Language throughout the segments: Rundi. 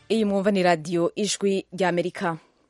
iyi mwumva ni radiyo ijwi ry'amerika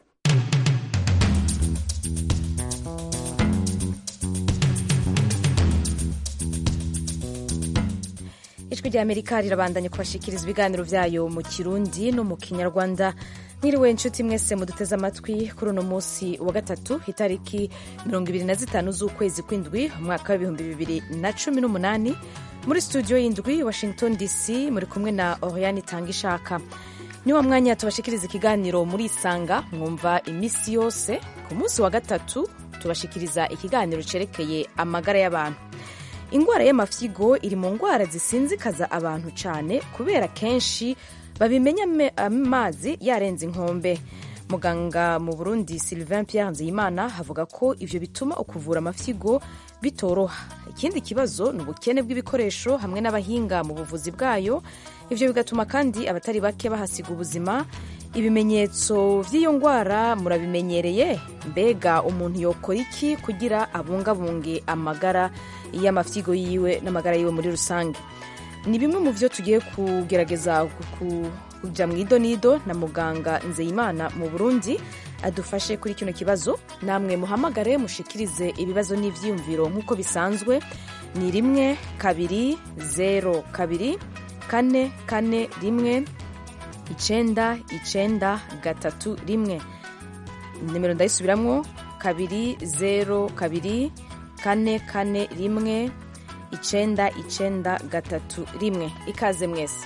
ijwi ry'amerika rirabandanya kubashikiriza ibiganiro byayo mu kirundi no mu kinyarwanda mwiriwe inshuti mwese muduteze amatwi kuri uno munsi wa gatatu itariki mirongo ibiri na zitanu z'ukwezi kw'indwi umwaka w'ibihumbi bibiri na cumi n'umunani muri studio y'indwi washington dc muri kumwe na oriane itanga ishaka ni wa mwanya tubashikiriza ikiganiro muri isanga mwumva iminsi yose ku munsi wa gatatu tubashikiriza ikiganiro cerekeye amagara y'abantu indwara y'amafyigo iri mu ndwara zisinzikaza abantu cyane kubera kenshi babimenya amazi yarenze inkombe muganga mu burundi sylvain pierre nzeyimana avuga ko ivyo bituma ukuvura amafyigo bitoroha ikindi kibazo ni ubukene bw'ibikoresho hamwe n'abahinga mu buvuzi bwayo ivyo bigatuma kandi abatari bake bahasiga ubuzima ibimenyetso vy'iyo ndwara murabimenyereye mbega umuntu yokora iki kugira abungabunge amagara y'amafyigo yiwe n'amagara yiwe muri rusange ni bimwe mu vyo tugiye kugerageza kuja mu idonido na muganga nzeyimana mu burundi adufashe kuri kino kibazo namwe muhamagare mushikirize ibibazo n'ivyiyumviro nk'uko bisanzwe ni rimwe kabiri zero kabiri kane kane rimwe icenda icenda gatatu rimwe nimero ndayisubiramwo kabiri zero kabiri kane kane rimwe icenda icenda gatatu rimwe ikaze mwese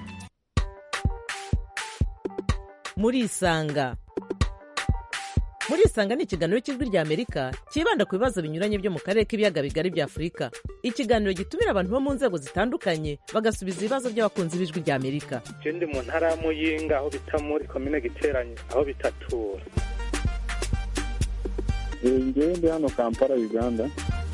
murisanga murisanga ni ikiganiro cy'ijwi rya amerika cyibanda ku bibazo binyuranye byo mu karere k'ibiyaga bigari bya afurika ikiganiro gitumira abantu bo mu nzego zitandukanye bagasubiza ibibazo by'abakunzi b'ijwi rya amerika je ndi mu ntara ya muyinga aho bita muri komine giteranye aho bitatura ngewe ndi hano kampala uganda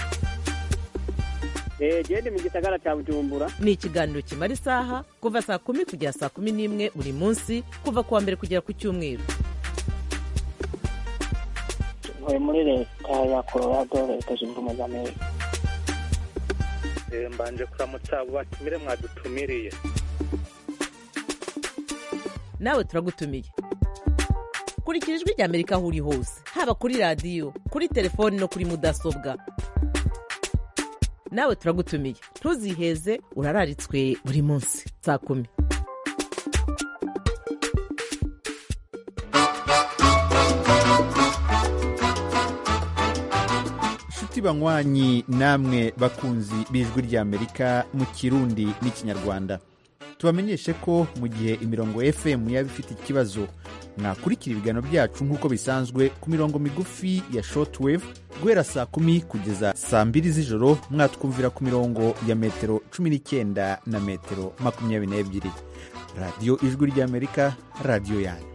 gende mu gisagara cya bujumbura ni ikiganiro kimara isaha kuva saa kumi kugera saa kumi n'imwe buri munsi kuva ku wa mbere kugera ku cyumweru ntuye muri leta ya colorado leta zunze ubumwe za amerika mbanje kuramutsa abo batumire mwadutumiriye nawe turagutumiye kurikira ijwi rya amerika aho uri hose haba kuri radiyo kuri telefoni no kuri mudasobwa nawe turagutumiye ntuziheze urararitswe buri munsi saa kumi inshuti banywanyi namwe bakunzi b'ijwi ry'amerika mu kirundi n'ikinyarwanda tubamenyeshe ko mu gihe imirongo fm yaba ifite ikibazo mwakurikira ibiganiro byacu nk'uko bisanzwe ku mirongo migufi ya shortwave guhera saa kumi kugeza saa mbiri z'ijoro mwatwumvira ku mirongo ya metero cumi n'icyenda na metero makumyabiri n'ebyiri radiyo ijwi ry'amerika radiyo yanyu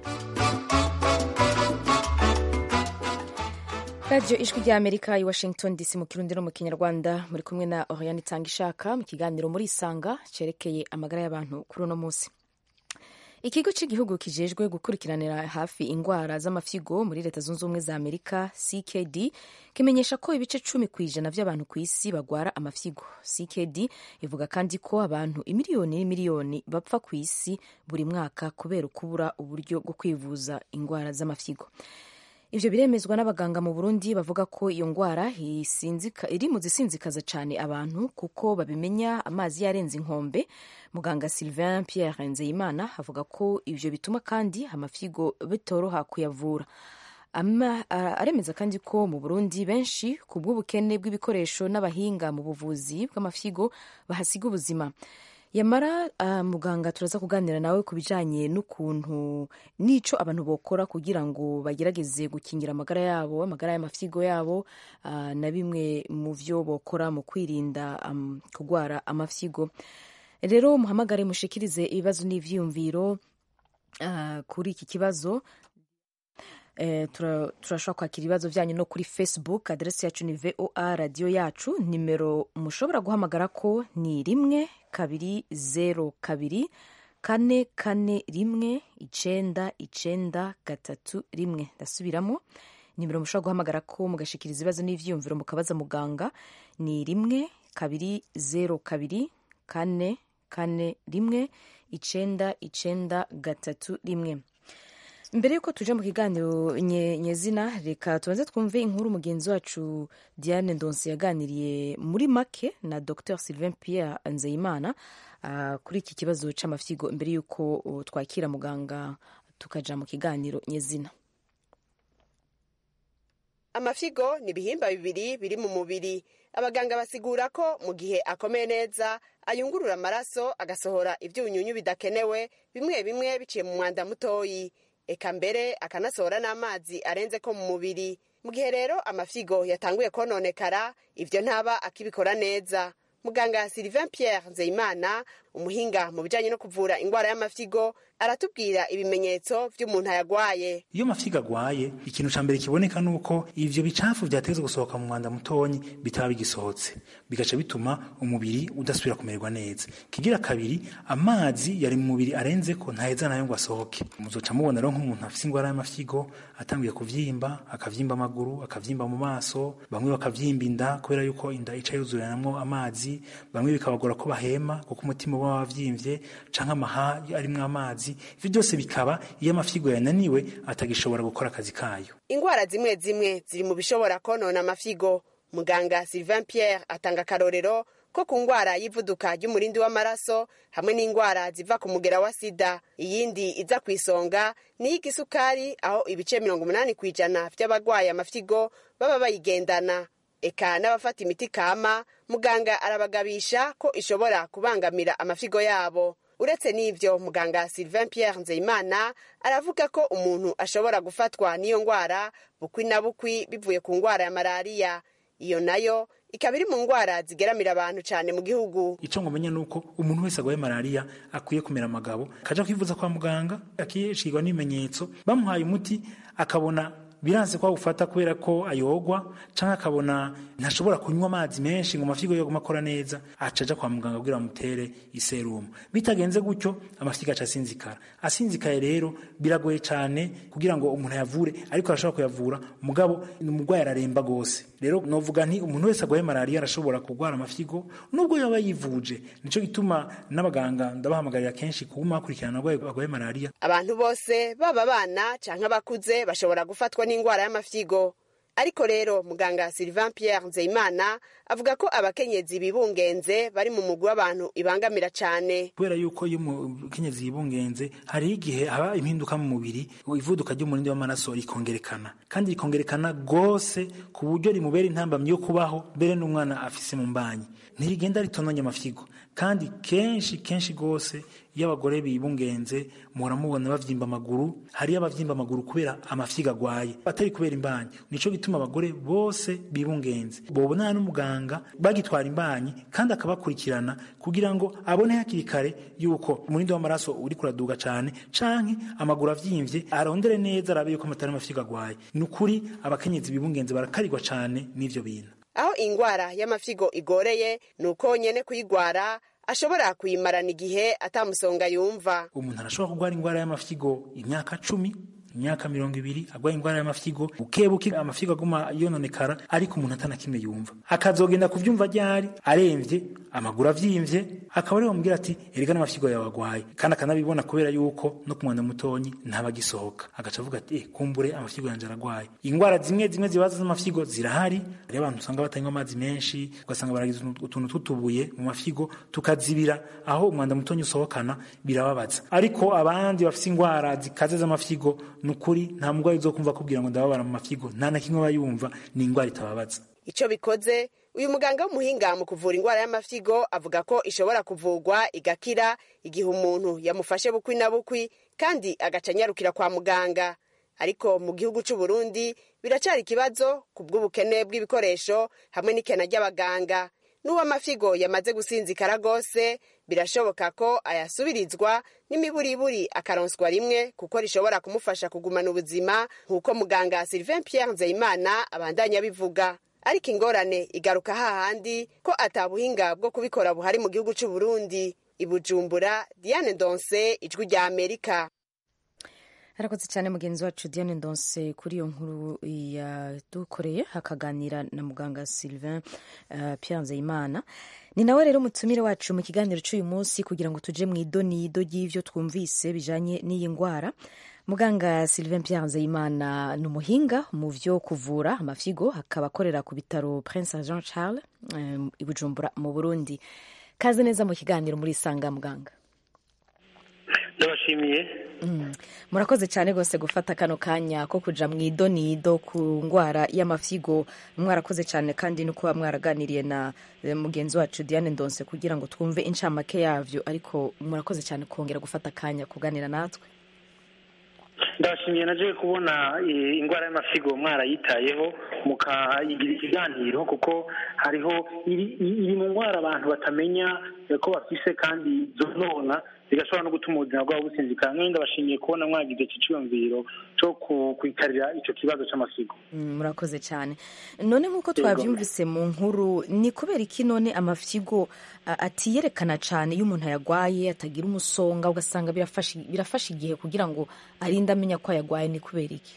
radiyo ijwi ry'amerika i washington dc mu kirundi no mu kinyarwanda muri kumwe na oriane itanga ishaka mu kiganiro muri isanga cyerekeye amagara y'abantu kuri uno munsi ikigo cy'igihugu kijejwe gukurikiranira hafi indwara z'amafyigo muri leta zunze ubumwe za amerika ckd kimenyesha ko ibice cumi ku ijana by'abantu ku isi bagwara amafyigo ckd ivuga kandi ko abantu imiliyoni n'imiliyoni bapfa ku isi buri mwaka kubera ukubura uburyo bwo kwivuza indwara z'amafyigo ivyo biremezwa n'abaganga mu burundi bavuga ko iyo ndwara iri mu zisinzikaza cyane abantu kuko babimenya amazi yarenze inkombe muganga sylvain pierre nzeyimana avuga ko ivyo bituma kandi amafyigo bitoroha kuyavura aremeza kandi ko mu burundi benshi ku bw'ubukene bw'ibikoresho n'abahinga mu buvuzi bw'amafyigo bahasiga ubuzima yamara uh, muganga turaza kuganira nawe ku bijanye n'ukuntu n'ico abantu bokora kugira ngo bagerageze gukingira amagara yabo amagara y'amafyigo yabo uh, na bimwe mu vyo bokora mu kwirinda um, kugwara amafyigo rero muhamagare mushikirize ibibazo n'ivyiyumviro uh, kuri iki kibazo turashobora kwakira ibibazo byanyu no kuri facebook aderesi yacu ni voa radiyo yacu nimero mushobora guhamagara ko ni rimwe kabiri zero kabiri kane kane rimwe icenda icenda gatatu rimwe ndasubiramo nimero mushobora guhamagara ko mugashikiriza ibibazo n'ivyiyumviro mukabaza muganga ni rimwe kabiri zero kabiri kane kane rimwe icenda icenda gatatu rimwe mbere y'uko tuje mu kiganiro nye- nyezina reka tubanze twumve inkuru mugenzi wacu diane ndonsi yaganiriye muri make na dr sylvain pierre nzeyimana ah, kuri iki kibazo c'amafyigo mbere y'uko uh, twakira muganga tukaja mu kiganiro nyezina amafigo ni ibihimba bibiri biri mu mubiri abaganga basigura ko mu gihe akomeye neza ayungurura amaraso agasohora ibyunyunyu bidakenewe bimwe bimwe biciye mu mwanda mutoyi eka mbere akanasohora n'amazi arenze ko mu mubiri mu gihe rero amafigo yatanguye kononekara ibyo ntaba akibikora neza muganga sylvain pierre nzeyimana umuhinga mu bijyanye no kuvura indwara y'amafigo aratubwira ibimenyetso by'umuntu ayagwaye iyo amafiga agwaye ikintu ca mbere kiboneka nuko ivyo bicafu vyateze gusohoka mu mwanda mutonyi bitaba bigisohotse bigaca bituma umubiri udasubira kumererwa neza kigira kabiri amazi yari mu mubiri arenzeko ntaheza nayo ngo asohoke muzoca mubona rero nk'umuntu afise ingwara y'amafigo atanguye kuvyimba akavyimba amaguru akavyimba mu maso bamwe bakavyimba inda kubera yuko inda ica yuzuranamwo amazi bamwe bikabagora ko bahema kuko umutima uba wavyimvye canke amaha arimwo amazi ivyo byose bikaba iyo amafigo yananiwe atagishobora gukora akazi kayo ingwara zimwe zimwe ziri mu bishobora konona amafigo muganga sylvain pierre atanga akarorero ko ku ngwara y'ivuduka ry'umurindi w'amaraso hamwe n'ingwara ziva ku mugera wa sida iyindi iza ku isonga ni iy'igisukari aho ibice mirongo umunani ku ijana vy'abagwaye amafigo baba bayigendana eka n'abafata imiti kama muganga arabagabisha ko ishobora kubangamira amafigo yabo uretse n'ivyo muganga sylvain pierre nzeyimana aravuga ko umuntu ashobora gufatwa n'iyo ngwara bukwi na bukwi bivuye ku ngwara ya malariya iyo nayo ikaba iri mu ngwara zigeramira abantu cane mu gihugu ico ngomenya nuko umuntu wese agwaye malariya akwiye kumera amagabo akaja kwivuza kwa muganga akishirwa n'ibimenyetso bamuhaye umuti akabona biranse ko awufata kubera ko ayogwa canke akabona ntashobora kunywa amazi menshi ngo amafigo yoguma akora neza aca aja kwa muganga kugira bamutere iserumu bitagenze gutyo amafigo aca asinzikara asinzikaye rero biragoye cane kugira ngo umuntu ayavure ariko arashobora kuyavura mugabo umurwayi araremba gose rero novuga nti umuntu wese agwaye malariya arashobora kurwara amafigo nubwo yaba yivuje nico gituma n'abaganga ndabahamagarira kenshi kuguma bakurikirana abarwayi bagwaye malariya abantu bose baba abana canke abakuze bashobora gufatwa n'ingwara y'amafigo ariko rero muganga sylvain pierre nzeyimana avuga ko abakenyezi bibungenze bari mu mugwi w'abantu ibangamira cane kubera yuko iyo umukenyezi yibungenze hariho igihe haba impinduka mu mubiri ivuduka ry'umurindi w'amaraso rikongerekana kandi rikongerekana rwose ku buryo rimubera intambamyi yo kubaho mbere n'umwana afise mu mbanyi ntirigenda ritononye amafigo kandi kenshi kenshi rwose iyo abagore bibungenze muhora mubona bavyimba amaguru hariyo abavyimba amaguru kubera amafigo agwaye atari kubera imbanyi nico gituma abagore bose bibungenze bobonana n'umuganga bagitwara imbanyi kandi akabakurikirana kugira ngo abone hakiri kare yuko umurindi w'amaraso uri kuraduga cane canke amaguru avyimvye arondere neza arabe yuko amatari amafigo agwaye ni ukuri abakenyezi bibungenze barakarirwa cane n'ivyo bintu aho ingwara y'amafigo igoreye ni uko nyene kuyigwara ashobora kuyimarana igihe atamusonga yumva umuntu arashobora kurwara ingwara y'amafigo imyaka cumi imyaka mirongo ibiri agwaye ingwara y'amafigo bukebuke amafigo aguma yononekara ariko umuntu atana kimwe yumva akazogenda kuvyumva ryari aremvye amaguru avyimvye akaba ariho bamubwira ati erega n'amafigo yawe agwaye kandi akanabibona kubera yuko no ku mwanda mutonyi ntabagisohoka agaca avuga ati eh kumbure amafigo yanje aragwaye ingwara zimwe zimwe zibaza z'amafigo zirahari hariho abantu usanga batanywa amazi menshi ugasanga baragize utuntu tw'utubuye mu mafigo tukazibira aho umwanda mutonyi usohokana birababaza ariko abandi bafise ingwara zikaze z'amafigo nukuri nta mugwayi uzokumva kubwira ngo ndababara mu mafigo nta na kimwe bayumva ni ingwara itababaza ico bikoze uyu muganga w'umuhinga mu kuvura ingwara y'amafigo avuga ko ishobora kuvurwa igakira igihe umuntu yamufashe bukwi na bukwi kandi agaca anyarukira kwa muganga ariko mu gihugu c'u Burundi biracari ikibazo ku bw'ubukene bw'ibikoresho hamwe n'ikena ry'abaganga n'uwo amafigo yamaze gusinzikara rwose birashoboka ko ayasubirizwa n'imiburiburi akaronswa rimwe kuko rishobora kumufasha kugumana ubuzima nk'uko muganga sylvain pierre nzeyimana abandanya abivuga ariko ingorane igaruka hahandi ko atabuhinga bwo kubikora buhari mu gihugu c'u Burundi ibujumbura diane ndonse ijwi rya amerika arakoze cyane mugenzi wacu diane ndonse kuri iyo nkuru yadukoreye hakaganira na muganga sylvain uh, pierre nzeyimana ni nawe rero mutumire wacu mu kiganiro cy'uyu munsi kugira ngo tuje mu idonido ry'ivyo twumvise bijanye n'iyi ngwara muganga sylvain pierre nzeyimana ni umuhinga mu vyo kuvura amafyigo akaba akorera ku bitaro prince jean charles um, i bujumbura mu burundi kaze neza mu kiganiro muri isanga muganga ndabashimiye Mm. murakoze cyane rwose gufata kano kanya ko kuja mu idonido ku ngwara y'amafyigo mwarakoze cyane kandi no kuba mwaraganiriye na eh, mugenzi wacu diane ndonse kugira ngo twumve incamake yavyo ariko murakoze cyane kongera gufata akanya kuganira natwe ndabashimiye naje kubona eh, indwara y'amasigo mwarayitayeho mukayigira ikiganiro kuko hariho iri iri mu ndwara abantu batamenya eh, ko bafise kandi zonona zigashobora no gutuma ubuzima bwabo businzikara mwene ndabashimiye kubona mwagize iki cyiyumviro cyo ku- kwikarira ico kibazo c'amasigo Mm, murakoze cyane none nk'uko twabyumvise mu nkuru ni kubera iki none amafyigo a- atiyerekana cyane iyo umuntu ayagwaye atagira umusonga ugasanga birafasha birafasha igihe kugira ngo arinde amenya ko ayagwaye ni kubera iki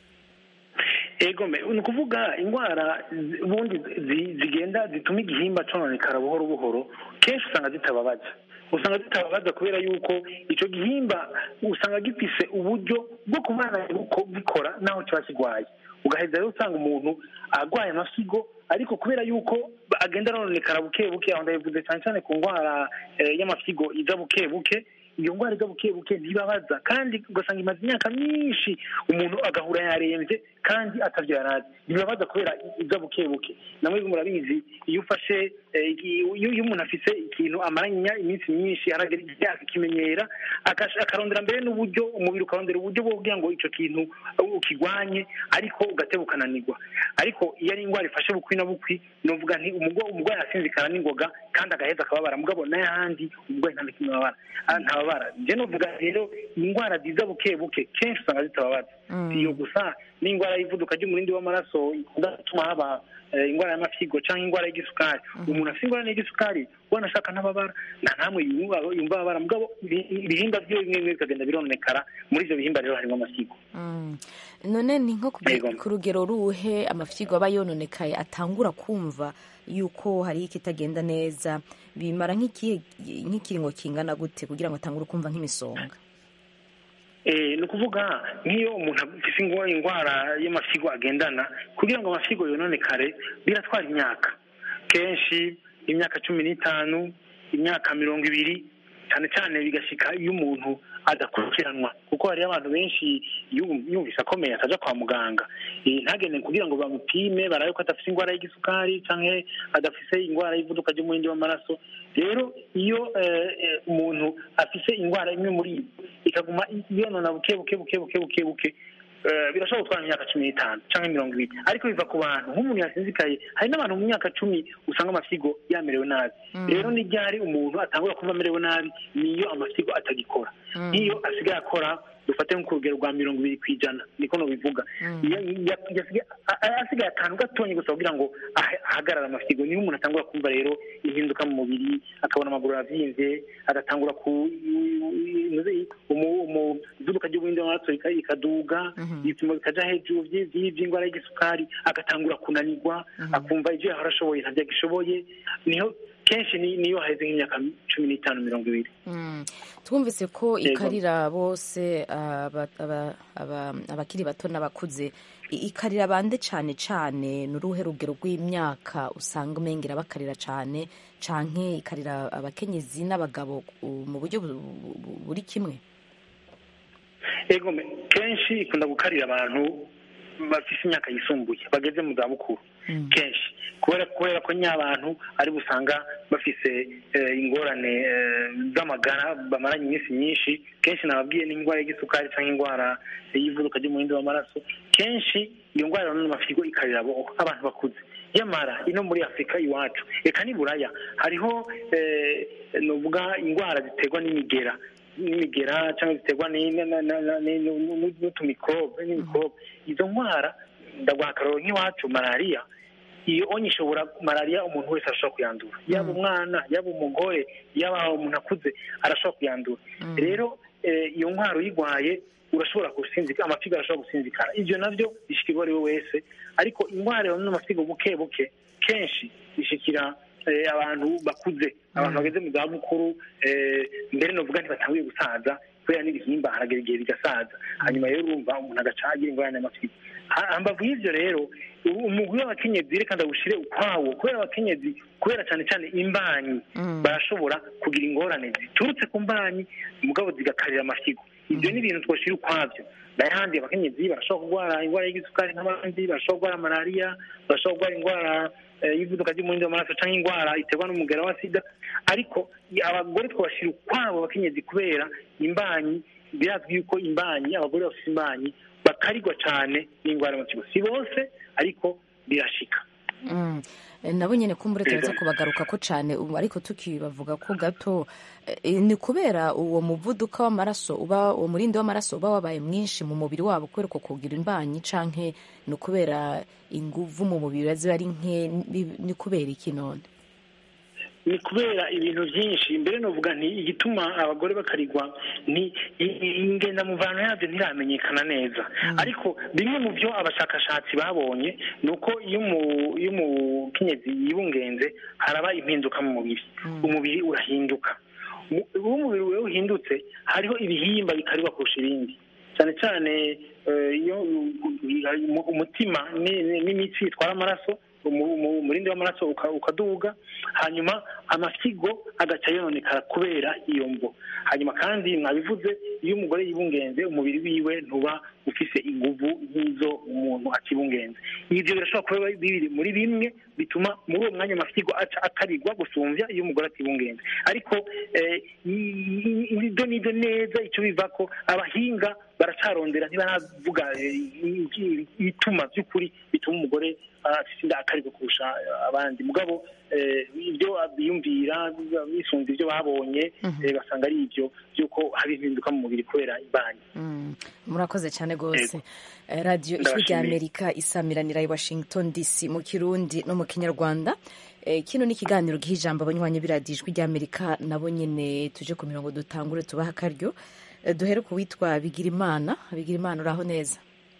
ego me ni ukuvuga indwara zi- ubundi zi- zigenda zituma igihimba cononekara buhoro buhoro kenshi usanga zitababaza usanga zitababaza kubera yuko ico gihimba usanga gifise uburyo bwo kubana buko- bikora naho kiba kigwaye ugaheza rero usanga umuntu agwaye amasigo ariko kubera yuko agenda arononekara buke buke aho ndabivuze cyane cyane ku ndwara eh, y'amasigo iza buke buke iyo ndwara iza buke buke ntibabaza kandi ugasanga imaze imyaka myinshi umuntu agahura yarembye kandi atavyo yarazi ntibabaza kubera iza buke buke namwe murabizi iyo ufashe eh, iki- iyo iyo umuntu afise ikintu amaranye iminsi myinshi aragera igihe akimenyera akash- akarondera mbere n'uburyo umubiri ukarondera uburyo bwo kugira ngo ico kintu ukigwanye ariko ugateba ukananirwa ariko iyo ari indwara ifashe bukwi na bukwi novuga nti umugo- umurwayi asinzikana n'ingoga kandi agaheza akababara mugabo n'ayandi umurwayi nta nakimwe ababara Ah, ntababara je novuga rero indwara ziza buke buke kenshi usanga zitababaza Mm. si iyo gusa n'indwara y'ivuduka ry'umurindi w'amaraso ikunda gutuma haba eh, indwara y'amafyigo cyangwa indwara y'igisukari umuntu afite indwara y'igisukari wanashaka ntababara nta namwe yumva yumva ababara mugabo ibi- ibihimba byiwe bimwe bimwe bikagenda bironekara muri ivyo bihimba rero harimo amafyigo Mm. none ni nko ku- Yego. ku rugero ruhe amafyigo aba yononekaye atangura kumva yuko hari ikitagenda neza bimara nk'ikihe nk'ikiringo kingana gute kugira ngo atangure kumva nk'imisonga Eh, ni ukuvuga nk'iyo umuntu afite ingwa- indwara y'amasigo agendana kugira ngo amasigo yononekare biratwara imyaka kenshi imyaka cumi n'itanu imyaka mirongo ibiri cyane cyane bigashika iyo umuntu adakurikiranwa kuko hariyo abantu benshi yum- yumvise akomeye ataja kwa muganga Eh, ntagende kugira ngo bamupime barabe ko adafise indwara y'igisukari canke adafise indwara y'ivuduka ry'umurindi w'amaraso rero iyo eh, eh, umuntu afise indwara imwe muri iyo ikaguma yonona buke buke buke buke buke buke eh, birashobora gutwara imyaka cumi n'itanu cyangwa mirongo ibiri ariko biva ku bantu nk'umuntu yasinzikaye hari n'abantu mu myaka cumi usanga amasigo yamerewe nabi rero ni ryari umuntu atangura kumva amerewe nabi niyo amasigo atagikora nk'iyo asigaye akora dufate nko ku rugero rwa mirongo ibiri ku ijana niko nobivuga Iyo- ya- yasigaye- a- a- asigaye akantu gatonya gusa kugira ngo ahe- ahagarare amasigo niho umuntu atangura kumva rero impinduka mu mubiri akabona amaguru aravyimbye agatangura ku umu- izuduka ry'ubuhinde w'amaraso rika- rikaduga ibipimo bikaja hejuru vyi- vyi- vy'indwara y'igisukari agatangura kunanirwa akumva ivyo yahora ashoboye ntavyo agishoboye niho kenshi ni- niyo haheze nk'imyaka cumi n'itanu mirongo ibiri Mm. twumvise ko Yego. ikarira bose aba- aba- aba- abakiri bato n'abakuze I- ikarira bande cyane cyane ni uruhe rugero rw'imyaka usanga umengera bakarira cyane canke ikarira abakenyezi n'abagabo uh, mu buryo bu- bu- bu- buri kimwe ego me- kenshi ikunda gukarira abantu bafise imyaka yisumbuye bageze mu zabukuru kenshi kubera kubera ko ny'abantu ari busanga bafise eh, ingorane eh, z'amagara bamaranye iminsi myinshi kenshi nababwiye n'indwara y'igisukari cyangwa indwara y'ivuduka ry'umuhindo w'amaraso kenshi iyo ndwara rero n'amafyigo ikarira abo abantu bakuze nyamara ino muri afurika iwacu reka ni buraya hariho eh, nuvuga indwara ziterwa n'imigera n'imigera cyangwa ziterwa ni- na- na- na- na- ni- nu- n'utumikorobe n'imikorobe izo ndwara ndaguha akaroro nk'iwacu malariya iyo onye ishobora malariya umuntu wese arashobora kuyandura yaba umwana yaba umugore yaba umuntu akuze arashobora kuyandura rero eh, iyo ndwara uyirwaye urashobora gusinzika amafigo arashobora gusinzikana ibyo nabyo bishikirwa ari we wese ariko indwara yo n'amafigo buke buke kenshi ishikira eh, abantu bakuze abantu bageze mu za bukuru eh, mbere novuga ntibatanguye gusaza kubera n'ibihimba haragera igihe bigasaza hanyuma rero urumva umuntu agaca agira ingorane y'amafyigo Ha- hambavu y'ivyo rero u- umugwi w'abakenyezi reka ndawushire ukwawo kubera abakenyezi kubera cyane cyane imbanyi barashobora kugira ingorane ziturutse ku mbanyi mugabo zigakarira amafyigo ibyo ni ibintu twoshira ukwabyo n'ayandi abakenyezi barashobora kurwara indwara y'igisukari nk'abandi barashobora kurwara malariya barashobora kurwara indwara eh, y'ivuduka ry'umuhindo w'amaraso cyangwa indwara iterwa n'umugera wa sida ariko i- abagore twabashira ukwabo abakenyezi kubera imbanyi birazwi yuko imbanyi abagore bafite imbanyi bakarirwa cyane n'indwara y'amatsiko si bose ariko birashika Mm. Eh, nabo nyene kumbure turaza Ego. kubagaruka ko cane ubu ariko tukibavuga ko gato eh, ni kubera uwo muvuduko w'amaraso uba uwo murindi w'amaraso uba wabaye mwinshi mu mubiri wabo kubera uko kugira imbanyi canke ni ukubera inguvu mu mubiri ziba ari nke ni- ni kubera iki none ni kubera ibintu byinshi mbere novuga nti igituma abagore bakarirwa ni i- i- ingendamuvano yabyo ntiramenyekana neza ariko bimwe mu byo abashakashatsi babonye ni uko iyo umu- iyo umukenyezi yibungenze haraba impinduka mu mubiri umubiri urahinduka Mu- iyo umubiri we uhindutse hariho ibihimba bikarirwa kurusha ibindi cyane cyane eh, iyo umu- umutima ni- ni- n'imitsi itwara amaraso umu- umu- umurindi w'amaraso uka- ukaduga hanyuma amasigo agaca yononekara kubera iyo mvo hanyuma kandi mwabivuze iyo umugore yibungenze umubiri wiwe ntuba ufise inguvu nk'izo umuntu akibungenze ibyo birashobora kuba biri muri bimwe bituma muri uwo mwanya amasigo aca akarirwa gusumbya iyo umugore atibungenze ariko eh, i- i- ibyo nibyo neza icyo biva ko abahinga baracarondera ntibaravuga eh, i- i- ibituma by'ukuri bituma umugore afite inda akarirwa kurusha abandi mugabo eh, ibyo biyumvira bisunze ibyo babonye eh, basanga ari ibyo by'uko haba impinduka mu mubiri kubera imbanyi Mm. murakoze cyane rwose Eh, radiyo ijwi Ndabashimiye. rya amerika isamiranira i washington dc mu kirundi no mu kinyarwanda Eh, kino ni ikiganiro giha ijambo abanywanyi b'iradiyo ijwi rya amerika nabo nyine tuje ku mirongo dutangure tubaha akaryo Eh, duhere ku witwa bigirimana bigirimana uraho neza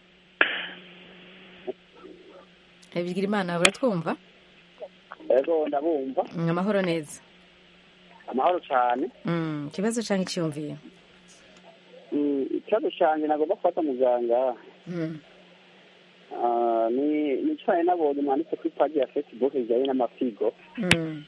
Eh, bigirimana uratwumva ego ndabumva Mm, amahoro neza amahoro cyane Mm, ikibazo cyangwa icyiyumviye Mm, ikibazo cyanjye nagomba gufata muganga Mm. ah, ni ni cyane nabonye mwanditse kuri paji ya facebook bijyanye n'amafigo Mm.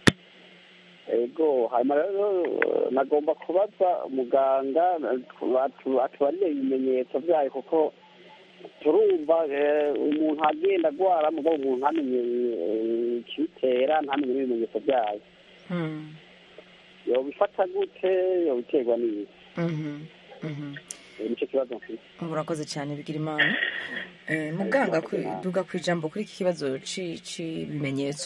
ego hanyuma rero eh, nagomba kubaza muganga atu- atubarire ibimenyetso byayo kuko turumva eh, umuntu agenda agwara mugabo umuntu ntamenye eh, ikibitera ntamenye n'ibimenyetso byayo Mm. yobifata gute yobiterwa n'iki Mhm. Mhm. Eh, nicyo kibazo mfite murakoze cyane bigira imana Eh, muganga kwi- duga ku ijambo kuri iki kibazo ci- c'ibimenyetso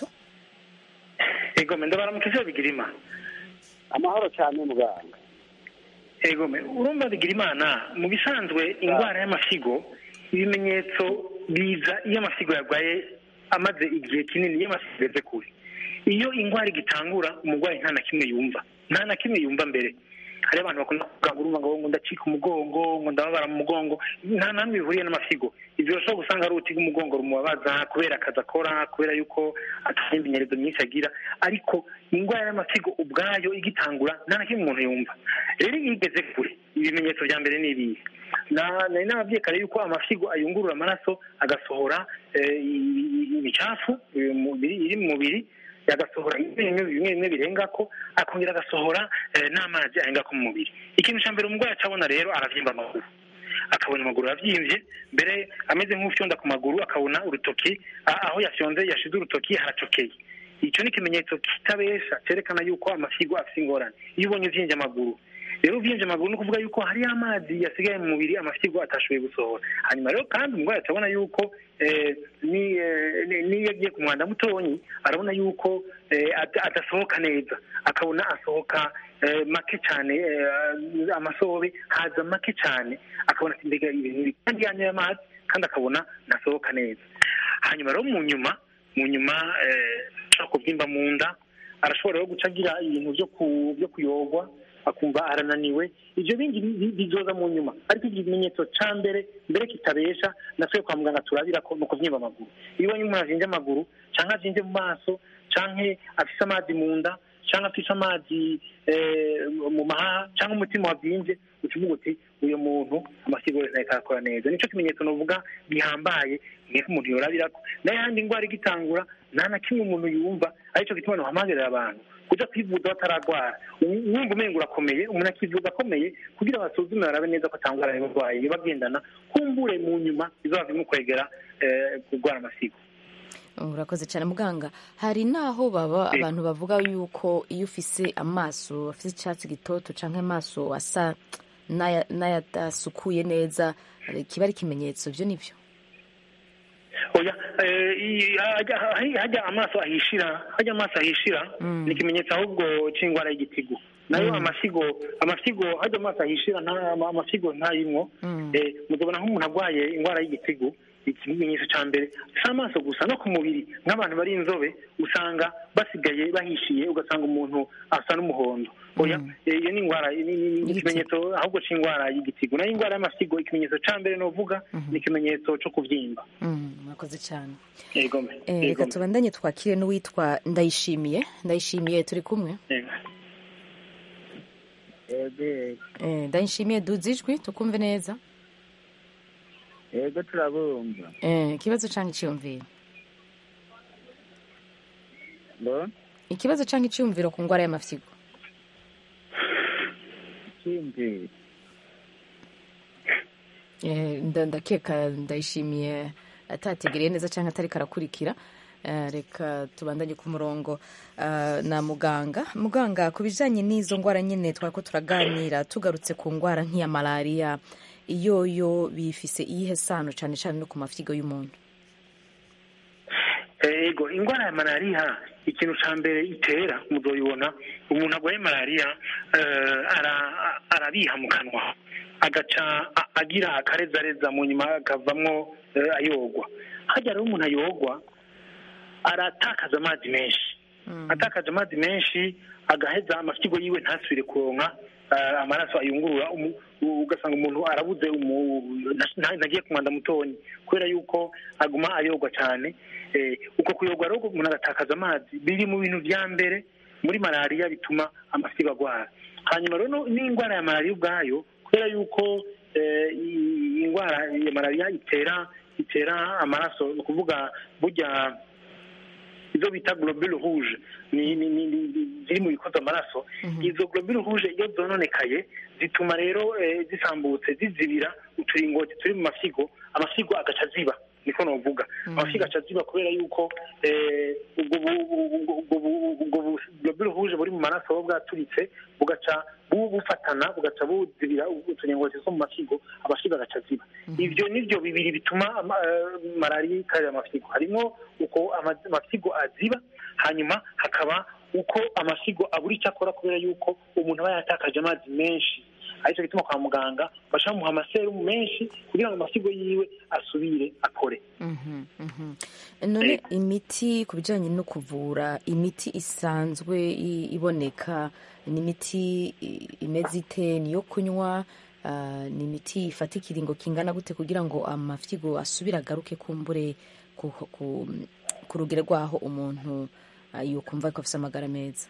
ego me ndabaramutse ivyo bigira imana amahoro cyane muganga ego me urumva bigira imana mu bisanzwe indwara y'amasigo ibimenyetso biza iyo amasigo yarwaye amaze igihe kinini iyo amasigo ageze kure iyo indwara igitangura umurwayi nta na kimwe yumva nta na kimwe yumva mbere hari abantu bakunda kuvuga ngo urumva ngo ngo ndacika umugongo ngo ndababara mu mugongo nta namwe bihuriye n'amasigo ibyo urashobora gusanga ari uruti rw'umugongo rumubabaza kubera akazi akora kubera yuko atari immenyerezo myinshi agira ariko indwara y'amasigo ubwayo igitangura nta na kimwe umuntu yumva rero iyo igeze kure ibimenyetso bya mbere ni ibihe Na- nari nababwiye kare yuko amasigo ayungurura amaraso agasohora eh, i- i- imicafu eh, mu mubiri- iri mu mubiri agasohora ibintu bimwe bimwe birenga ko akongera agasohora eh, n'amazi arenga ko mu mubiri ikintu cya mbere umurwayi acabona rero aravyimba amaguru akabona amaguru aravyimbye mbere ameze nk'ufyonda ku maguru akabona urutoki a- aho yafyonze yashize urutoki haracokeye icyo ni ikimenyetso kitabesha cyerekana yuko amasigo afite ingorane iyo ubonye uvyimvye amaguru rero uvyimvye amaguru ni ukuvuga yuko hariyo amazi yasigaye mu mubiri amasigo atashoboye gusohora hanyuma rero kandi umurwayi atabona yuko eh, ni- eh, ni- niyo agiye ku mwanda mutonyi arabona yuko eh, ada- adasohoka neza akabona asohoka eh, make cyane eh, amasobe haza make cyane akabona ati mbega ibintu biri kandi yanyoye amazi kandi akabona ntasohoka neza hanyuma rero mu nyuma mu nyuma eh, ashobora kubyimba mu nda arashobora rero guca agira ibintu byo ku- byo kuyogwa akumva arananiwe ibyo bindi bi- bi- bizoza mu nyuma ariko ikimenyetso ca mbere mbere kitabesha natwe kwa muganga turabira ko ni ukuvyimba amaguru iyo ubonye umuntu avyimvye amaguru canke avyimvye mu maso canke afise amazi mu nda cyangwa afise amazi eh, mu mahaha cyangwa umutima wabyimbye ukivuga uti uyu muntu amasigo ye ntariko arakora neza nico kimenyetso novuga gihambaye nk'uko umuntu yorabirako n'ayandi ndwara igitangura nta na kimwe umuntu yumva arico gituma nohamagarira abantu kuja kwivuza bataragwara wumva umenga urakomeye umuntu akivuza akomeye kugira basuzume barabe neza ko atangwara y'uburwayi bagendana kumbure mu nyuma bizoba bimukwegera eh, kurwara amasigo urakoze cyane muganga hari n'aho baba Eh. abantu bavuga yuko iyo ufise amaso afise icyatsi gitoto cyangwa amaso asa n'aya- n'ayadasukuye neza eh, kiba ari ikimenyetso byo nibyo oya eh, i- hajya hajya amaso ahishira hajya amaso ahishira ni ikimenyetso ahubwo c'indwara y'igitigu nayo amasigo amasigo hajya amaso ahishira nta ama- amasigo ntayimwo eh, muzobona nk'umuntu arwaye indwara y'igitigu ikimenyetso ca mbere si amaso gusa no ku mubiri nk'abantu bari inzobe usanga basigaye bahishiye ugasanga umuntu asa n'umuhondo oya eh, iyo ni indwara ni- ni- ni ikimenyetso ahubwo c'indwara y'igitigu nayo indwara y'amasigo ikimenyetso ca mbere novuga ni ikimenyetso co kuvyimba Mm, murakoze cyane yego Eh, reka tubandanye twakire n'uwitwa ndayishimiye ndayishimiye turi kumwe Eh, ndayishimiye duze ijwi tukumve neza yego turabumva Eh, ikibazo cyangwa icyiyumviro ngo ikibazo cyangwa icyiyumviro ku ndwara y'amafyigo ikindi Eh, nda- ndakeka ndayishimiye atategereye neza cyangwa atari karakurikira Eh, reka tubandanye ku murongo eh, na muganga muganga ku bijyanye n'izo ndwara nyine twari ko turaganira tugarutse ku ndwara nk'iya malariya iyo yo bifise iyihe sano cyane cyane no ku mafyigo y'umuntu ego indwara ya malariya ikintu cya mbere itera muzoyibona umuntu arwaye malariya eh, ara- arabiha mu kanwa agaca a- agira akarezareza mu nyuma akavamwo eh, ayogwa hajya rero umuntu ayogwa aratakaza amazi menshi atakaje amazi menshi agaheza amafyigo yiwe ntasubire kuronka eh, amaraso ayungurura umu- u- ugasanga umuntu arabuze umu- nta- ntagiye ku mwanda mutonyi kubera yuko aguma ayogwa cyane Eh, uko kuyogwa rero umuntu agatakaza amazi biri mu bintu vya mbere muri malariya bituma amafyigo agwara hanyuma rero no- n'indwara ya malariya ubwayo kubera yuko eh, i- indwara ya malariya itera itera amaraso ni ukuvuga burya izo bita globule rouge ni ni ni ni- ziri mu bikoza amaraso izo globule rouge iyo zononekaye zituma rero eh, zisambutse zizibira uturingoti turi mu mafyigo amafyigo agaca ziba niko novuga amafyigo aca ziba kubera yuko eh, ubwo bu- bu- bu- ubwo bu- ubwo bu- globule rouge buri mu maraso buba bwaturitse bugaca bu- bufatana bugaca buzibira uturingoti two mu mafyigo amafyigo agaca ziba ivyo nivyo bibiri bituma ama- eh, malariya ikarira amafyigo harimo uko ama- amafyigo aziba hanyuma hakaba uko amafyigo abura icyo akora kubera yuko umuntu aba yatakaje amazi menshi aricyo gituma kwa muganga baca bamuha amaserumu menshi kugira ngo amafyigo yiwe asubire akore Mhm, mhm. none imiti ku bijyanye no kuvura imiti isanzwe i- iboneka ni imiti i- imeze ite ni iyo kunywa ah, ni imiti ifata ikiringo kingana gute kugira ngo amafyigo asubire agaruke kumbure ku, ku, ku rugero rwaho umuntu ah, yokumva ko afite amagara meza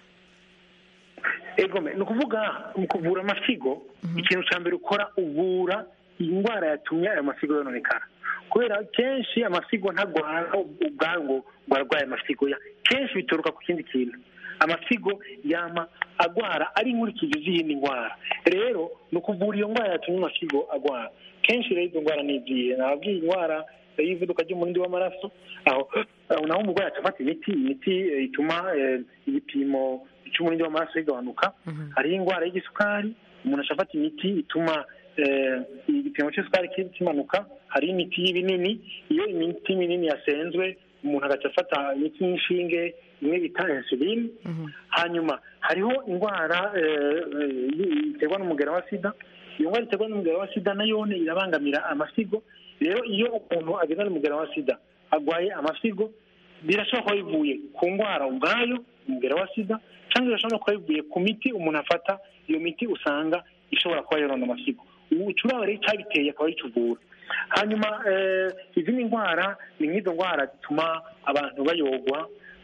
egome ni ukuvuga mu kuvura amafyigo ikintu cya mbere ukora uvura indwara yatumye ayo mafyigo yononekara kubera kenshi amafyigo ntagwara ubwayo ngo ngo arwaye amafyigo ya kenshi bituruka ku kindi kintu amafyigo yama agwara ari inkurikizi z'iyindi ndwara rero ni ukuvura iyo ndwara yatumye amafyigo agwara kenshi rero izo ndwara ni izihe nababwiye indwara y'ivuduka ry'umurindi w'amaraso aho aho naho umurwayi acafata imiti imiti eh, ituma eh, igipimo cy'umurindi w'amaraso kigabanuka hariho indwara y'igisukari umuntu acafata imiti ituma eh, igipimo cy'isukari ki- kimanuka hariho imiti y'ibinini iyo imiti minini yasenzwe umuntu agaca afata imiti y'inshinge imwe bita insuline hanyuma hariho indwara eh, eh, iterwa n'umugera wa sida iyo ndwara iterwa n'umugera wa sida nayone irabangamira amasigo rero iyo umuntu ageze n'umugera wa sida agwaye amasigo birashobora kuba bivuye ku ndwara ubwayo umugera wa sida cyangwa birashobora kuba bivuye ku miti umuntu afata iyo miti usanga ishobora kuba yorona amasigo ucuraba rero icyabiteye akaba yicuvura hanyuma eh, izindi ndwara ni nk'izo ndwara zituma abantu bayogwa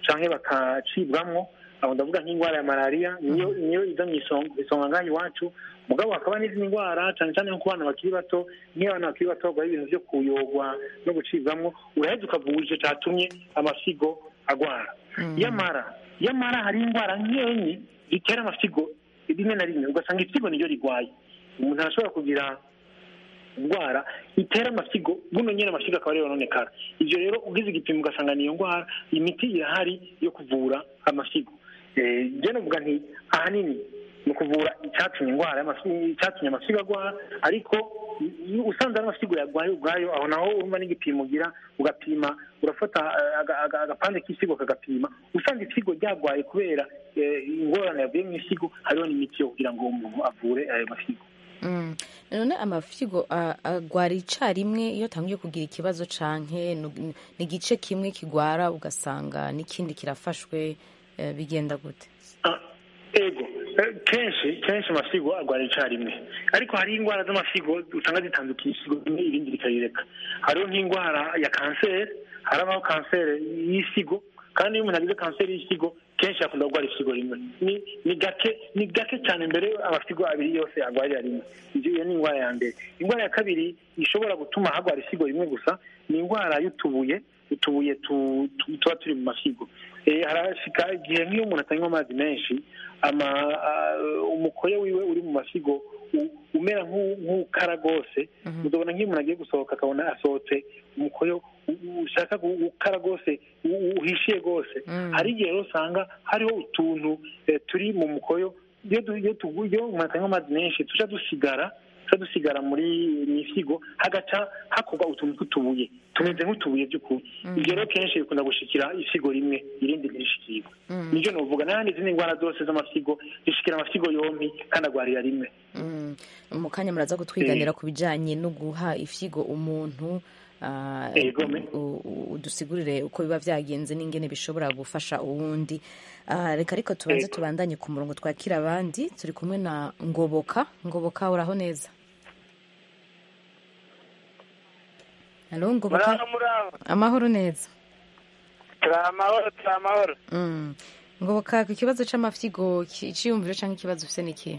canke bakacibwamwo aho ndavuga nk'indwara ya malariya niyo niyo iza mu isonga isonga ngaha iwacu mugabo hakaba n'izindi ndwara cyane cyane nko ku bana bakiri bato nk'iyo abana bakiri bato barwaye ibintu byo kuyogwa no gucibwamwo uraheza ukavura ico catumye amasigo agwara yamara yamara hari indwara nkenyi zitera amasigo rimwe na rimwe ugasanga ifisigo niryo rigwaye umuntu arashobora kugira indwara itera amasigo buno nyine amasigo akaba ariyo yononekara ibyo rero ugize igipimo ugasanga niyo ndwara imiti irahari yo kuvura amasigo njye navuga nti ahanini ni ukuvura icyatumye indwara y'amasigo icyatumye amasigo agwara ariko iyo usanze ari amasigo yarwaye ubwayo aho naho urumva n'igipimo ugira ugapima urafata eh, aga- aga- agapande k'isigo kagapima usanze isigo ryarwaye kubera eh, ingorane yavuye mu isigo hariho n'imiti yo kugira ngo umuntu avure ayo masigo Mm. none amafigo a- agwara icarimwe iyo atangiye kugira ikibazo canke nu- ni igice kimwe kigwara ugasanga n'ikindi kirafashwe eh, bigenda gute ego eh, kenshi kenshi amasigo arwara icarimwe ariko hari indwara z'amasigo usanga zitandukiye isigo rimwe irindi rikarireka hariho nk'indwara ya kanseri harabaho kanseri y'isigo kandi iyo umuntu agize kanseri y'isigo kenshi akunda kurwara isigo rimwe ni ni gake ni gake cyane mbere amasigo abiri yose arwarira rimwe Ibyo- iyo ni indwara ya mbere indwara ya kabiri ishobora gutuma hagwara isigo rimwe gusa ni indwara y'utubuye utubuye tu- tu- tuba turi mu masigo Eh, harashika igihe nk'iyo umuntu atanywa amazi menshi ama ah, umukoyo wiwe uri mu masigo u- umera nk'u- nk'ukara rwose uzabona nk'iyo umuntu agiye gusohoka akabona asohotse umukoyo u- u- ushaka gu- gukara rwose u- u- uhishiye rwose hari igihe rero usanga hariho utuntu eh, turi mu mukoyo iyo du- iyo tugu- iyo umuntu atanywa amazi menshi tuca dusigara tuca dusigara muri mu isigo hagaca hakorwa utuntu tw'utubuye tumeze nk'utubuye by'ukuri ibyo rero kenshi bikunda gushikira isigo rimwe irindi ntirishikirwe nibyo novuga n'ahandi izindi ndwara zose z'amasigo zishikira amasigo yompi kandi agwarira rimwe Mm. mu kanya muraza kutwiganira ku bijanye no guha ifyigo umuntu ah, Egome. u- u- udusigurire uko biba vyagenze n'ingene bishobora gufasha uwundi Ah, reka ariko tubanze Ego. tubandanye ku murongo twakira abandi turi kumwe na ngoboka ngoboka uraho neza halo ngoboka muraho muraho amahoro neza turi amahoro turi amahoro Mm. ngoboka ku kibazo c'amafyigo ki- iciyumviro canke ikibazo ufise n'ikihe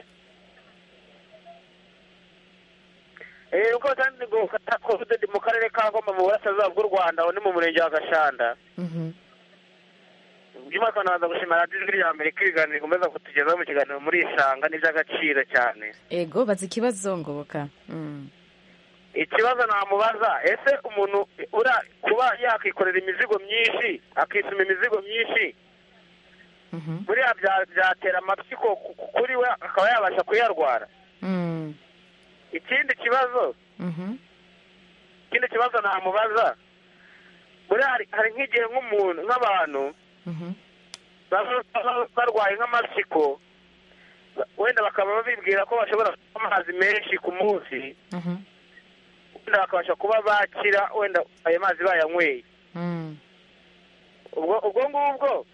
eh uko kandi ngo kata covid mu karere ka Ngoma mu burasirazuba bw'u Rwanda aho ni mu murenge wa Gashanda Mhm. by'umwaka nabanza gushima radiyo ijwi rya Amerika ibiganiro ikomeza kutugezaho mu kiganiro muri isanga ni iby'agaciro cyane ego baza ikibazo ngoboka Mm. ikibazo namubaza ese umuntu ura kuba yakikorera imizigo myinshi akisuma imizigo myinshi Mhm. buriya bya- byatera amatsiko ku- ku- kuri we akaba yabasha kuyarwara Mm. ikindi kibazo Mhm. ikindi kibazo namubaza buriya hari- hari nk'igihe nk'umuntu nk'abantu Mhm. baba baba barwaye nk'amatsiko wenda bakaba bibwira ko bashobora kunywa amazi menshi ku munsi Mhm. wenda bakabasha kuba bakira wenda ayo mazi bayanyweye Mm. ubwo ubwo ngubwo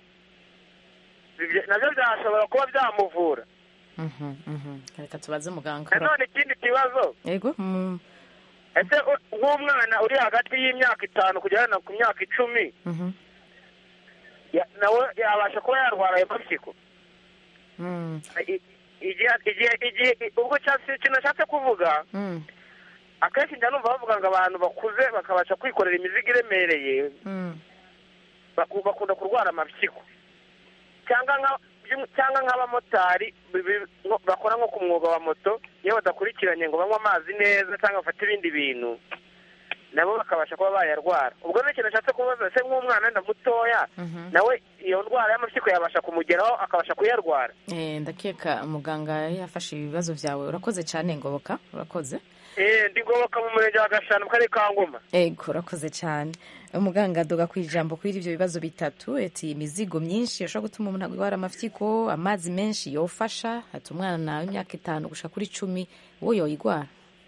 ibyo- nabyo byashobora kuba byamuvura Mhm. Mhm. reka tubaze muganga nanone ikindi kibazo ego Mm. ese u- nk'umwana uri hagati y'imyaka itanu kugera na ku myaka icumi Mhm. ya- nawe yabasha kuba yarwara ayo mapyiko Mm. I- igihe igihe igihe ubwo cyasi ikintu nashatse kuvuga Mm. akenshi njya numva bavuga ngo abantu bakuze bakabasha kwikorera imizigo iremereye Mm. baku- bakunda kurwara amapyiko cyangwa nka by'um- cyangwa nk'abamotari bi- bi- nko- bakora nko ku mwuga wa moto iyo badakurikiranye ngo banywe amazi neza cyangwa bafate ibindi bintu nabo bakabasha kuba bayarwara ubwo ni ikintu nashatse kubaza ese nk'umwana wenda mutoya Mhm. nawe iyo ndwara y'amapyiko yabasha kumugeraho akabasha kuyarwara Eh, ndakeka muganga yafashe ibibazo byawe urakoze cyane ngoboka urakoze eh ndi ngoboka mu murenge wa gashanu mu karere ka ngoma ego urakoze cyane umuganga adoga ku ijambo kuri ibyo bibazo bitatu ati imizigo myinshi yashobora gutuma umuntu agwara amafyiko amazi menshi yofasha ati umwana w'imyaka itanu gushika kuri cumi wo yoyigwara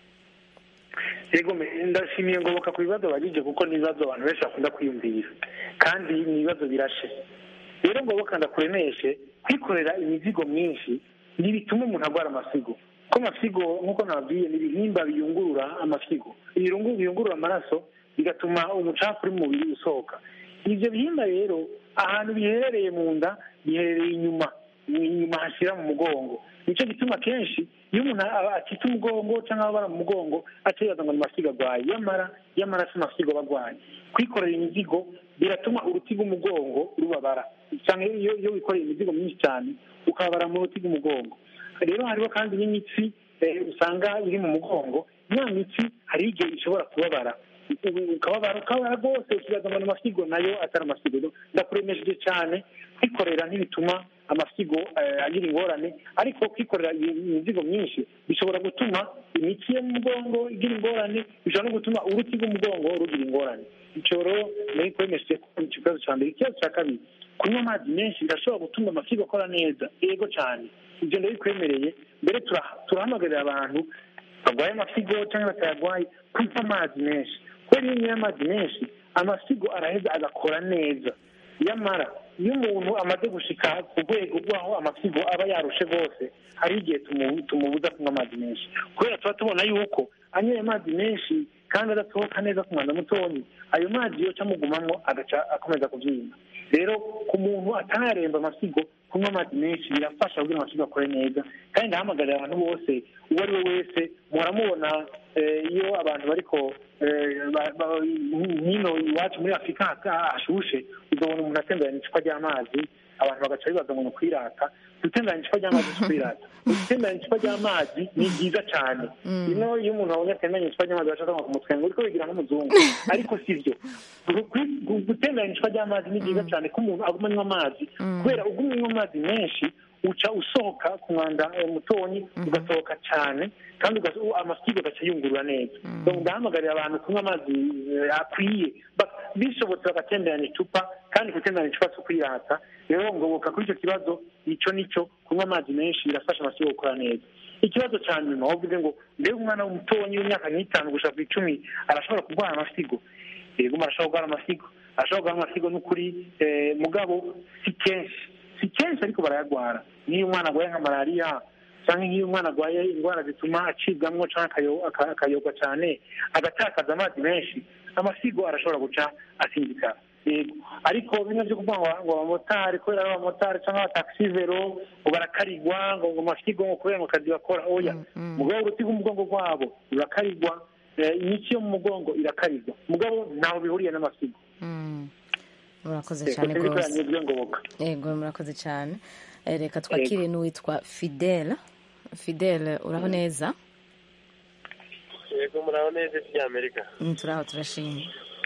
yego me- ndashimiye ngoboka ku bibazo bagije kuko ni ibibazo abantu benshi bakunda kwiyumvira kandi ni ibibazo birashe rero ngoboka ndakuremeshe kwikorera imizigo myinshi ntibituma umuntu arwara amasigo ko amasigo nk'uko nababwiye ni ibihimba biyungurura amasigo ibirungu biyungurura amaraso bigatuma umucafu uri mu mubiri usohoka ibyo bihimba rero ahantu biherereye mu nda biherereye inyuma inyuma hashyira mu mugongo nicyo gituma kenshi iyo umuntu aba acitse umugongo cyangwa ababara mu mugongo acibaza ngo ni amasigo arwaye yamara yamara si amasigo aba arwaye kwikorera imizigo biratuma uruti rw'umugongo rubabara cyangwa iyo iyo wikoreye imizigo myinshi cyane ukababara mu ruti rw'umugongo rero hariho kandi n'imitsi eh, usanga iri mu mugongo ya mitsi hari igihe ishobora kubabara ukababara ukababara rwose ukibaza ngo ni amasigo nayo atari amasigo ndakuremesheje cyane kwikorera ntibituma amasigo eh, agira ingorane ariko kwikorera iyi imizigo myinshi bishobora gutuma imitsi yo mu mugongo igira ingorane bishobora no gutuma uruti rw'umugongo rugira ingorane icyo rero nari kwemesheje ko icyo kibazo cya mbere ikibazo cya kabiri kunywa amazi menshi birashobora gutuma amasigo akora neza yego cyane ibyo ndabikwemereye mbere tura- turahamagarira abantu barwaye amasigo cyangwa batayarwaye kunywa amazi menshi kubera iyo unyoye amazi menshi amasigo araheza agakora neza nyamara iyo umuntu amaze gushika ku rwego rw'aho amasigo aba yarushe rwose hari igihe tumu- tumubuza kunywa amazi menshi kubera tuba tubona yuko anyoye amazi menshi kandi adasohoka neza ku mwanda mutonyi ayo mazi yoca amugumamo agaca akomeza kubyimba rero ku muntu atararemba amasigo kunywa amazi menshi birafasha kugira ngo amasigo akore neza kandi ndahamagarira abantu bose uwo ari we wese muhora mubona eh, iyo abantu bariko eh, ba- ba- hino iwacu muri afurika ha- hashushe uzabona umuntu atemberana icupa ry'amazi abantu bagaca bibaza ngo ni ukwirata gutemberana icupa ry'amazi si ukwirata gutemberana icupa ry'amazi ni byiza cyane ino iyo umuntu abonye atemberanye icupa ry'amazi bashaka ngo kumutwenga uriko wigira nk'umuzungu ariko si byo Gu- gu- gutemberana icupa ry'amazi ni byiza cyane ko umuntu aguma anywa amazi kubera uguma unywa amazi menshi uca usohoka ku mwanda eh, mutonyi ugasohoka cyane kandi ugas- u- amasigo agaca yungurura neza Donc, ndahamagarira abantu kunywa amazi eh, akwiye Ba- bishobotse bagatemberana icupa kandi gutemberana icupa si ukwirata rero ngoboka kuri icyo kibazo icyo nicyo kunywa amazi menshi birafasha amasigo gukora neza ikibazo cya nyuma wavuze ngo mbega umwana w'umutonyi w'imyaka n'itanu gushaka ku icumi arashobora kurwara amasigo yego arashobora kurwara amasigo arashobora kurwara amasigo n'ukuri eh, mugabo si kenshi si kenshi ariko barayarwara nk'iyo umwana arwaye nka malariya cyangwa nk'iyo umwana arwaye indwara zituma acibwamwo cyangwa akayo- aka- akayogwa cyane agatakaza amazi menshi amasigo arashobora guca asinzikara yego ariko bimwe byo kuvuga ngo ngo abamotari kubera ari abamotari cyangwa abatakisi vero ngo barakarigwa ngo ngo amasigo ngo kubera ngo akazi bakora oya mugabo uruti rw'umugongo rwabo rurakarigwa eh, imitsi yo mu mugongo irakarigwa mugabo ntaho bihuriye n'amasigo murakoze Yego, cyane sinzi ko rwose yanyuzwe ngoboka yego murakoze cyane Eh, reka twakire n'uwitwa fidele fidele uraho neza yego muraho neza isi y'amerika Mm, turaho turashimye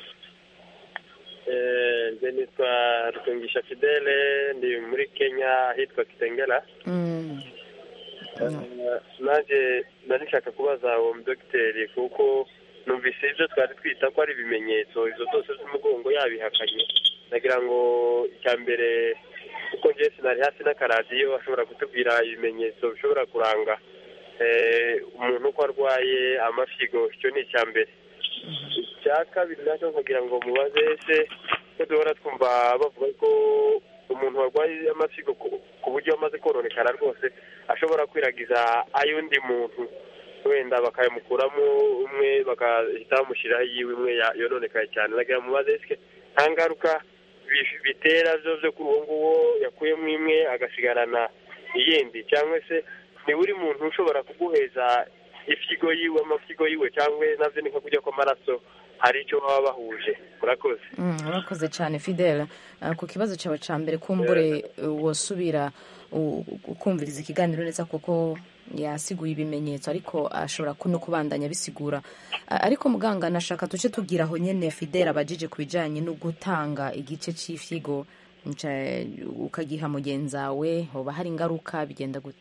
Eh, nje nitwa rutungisha fidele ndi muri kenya ahitwa kitengela Mm, Eh, nanjye nari nshaka kubaza uwo mudogiteri kuko numvise ibyo twari twita ko ari ibimenyetso izo zose z'umugongo yabihakanye nagira ngo icya mbere kuko njye sinari hasi n'akaradiyo ashobora kutubwira ibimenyetso bishobora kuranga eh, umuntu ko arwaye amafigo icyo ni icya mbere icya kabiri nacyo nkagira ngo mubaze ese ko duhora twumva bavuga ko umuntu warwaye amafigo ku ku buryo amaze kononekara rwose ashobora kwiragiza ay'undi muntu wenda bakayamukuramo umwe bagahita bamushyiraho iyiwe imwe ya- yononekaye cyane nagira ngo mubaze ese nta ngaruka bi- bitera byo byo kuri uwo nguwo yakuyemo imwe agasigarana iyindi cyangwa se ni buri muntu ushobora kuguheza ifigo yiwe amafigo yiwe cyangwa nabyo ni nko kujya kw'amaraso hari icyo baba bahuje murakoze mm, urakoze cyane fidele Ah, ku kibazo cyawe cya mbere kumbure uh, wosubira u- ukumviriza ikiganiro neza kuko yasiguye ibimenyetso ariko ashobora ku- no kubandanya bisigura Ah, ariko muganga nashaka tuce tugira aho nyene fidele abajije ku bijanye no gutanga igice cy'ifigo nca- ukagiha mugenzawe hoba hari ingaruka bigenda gute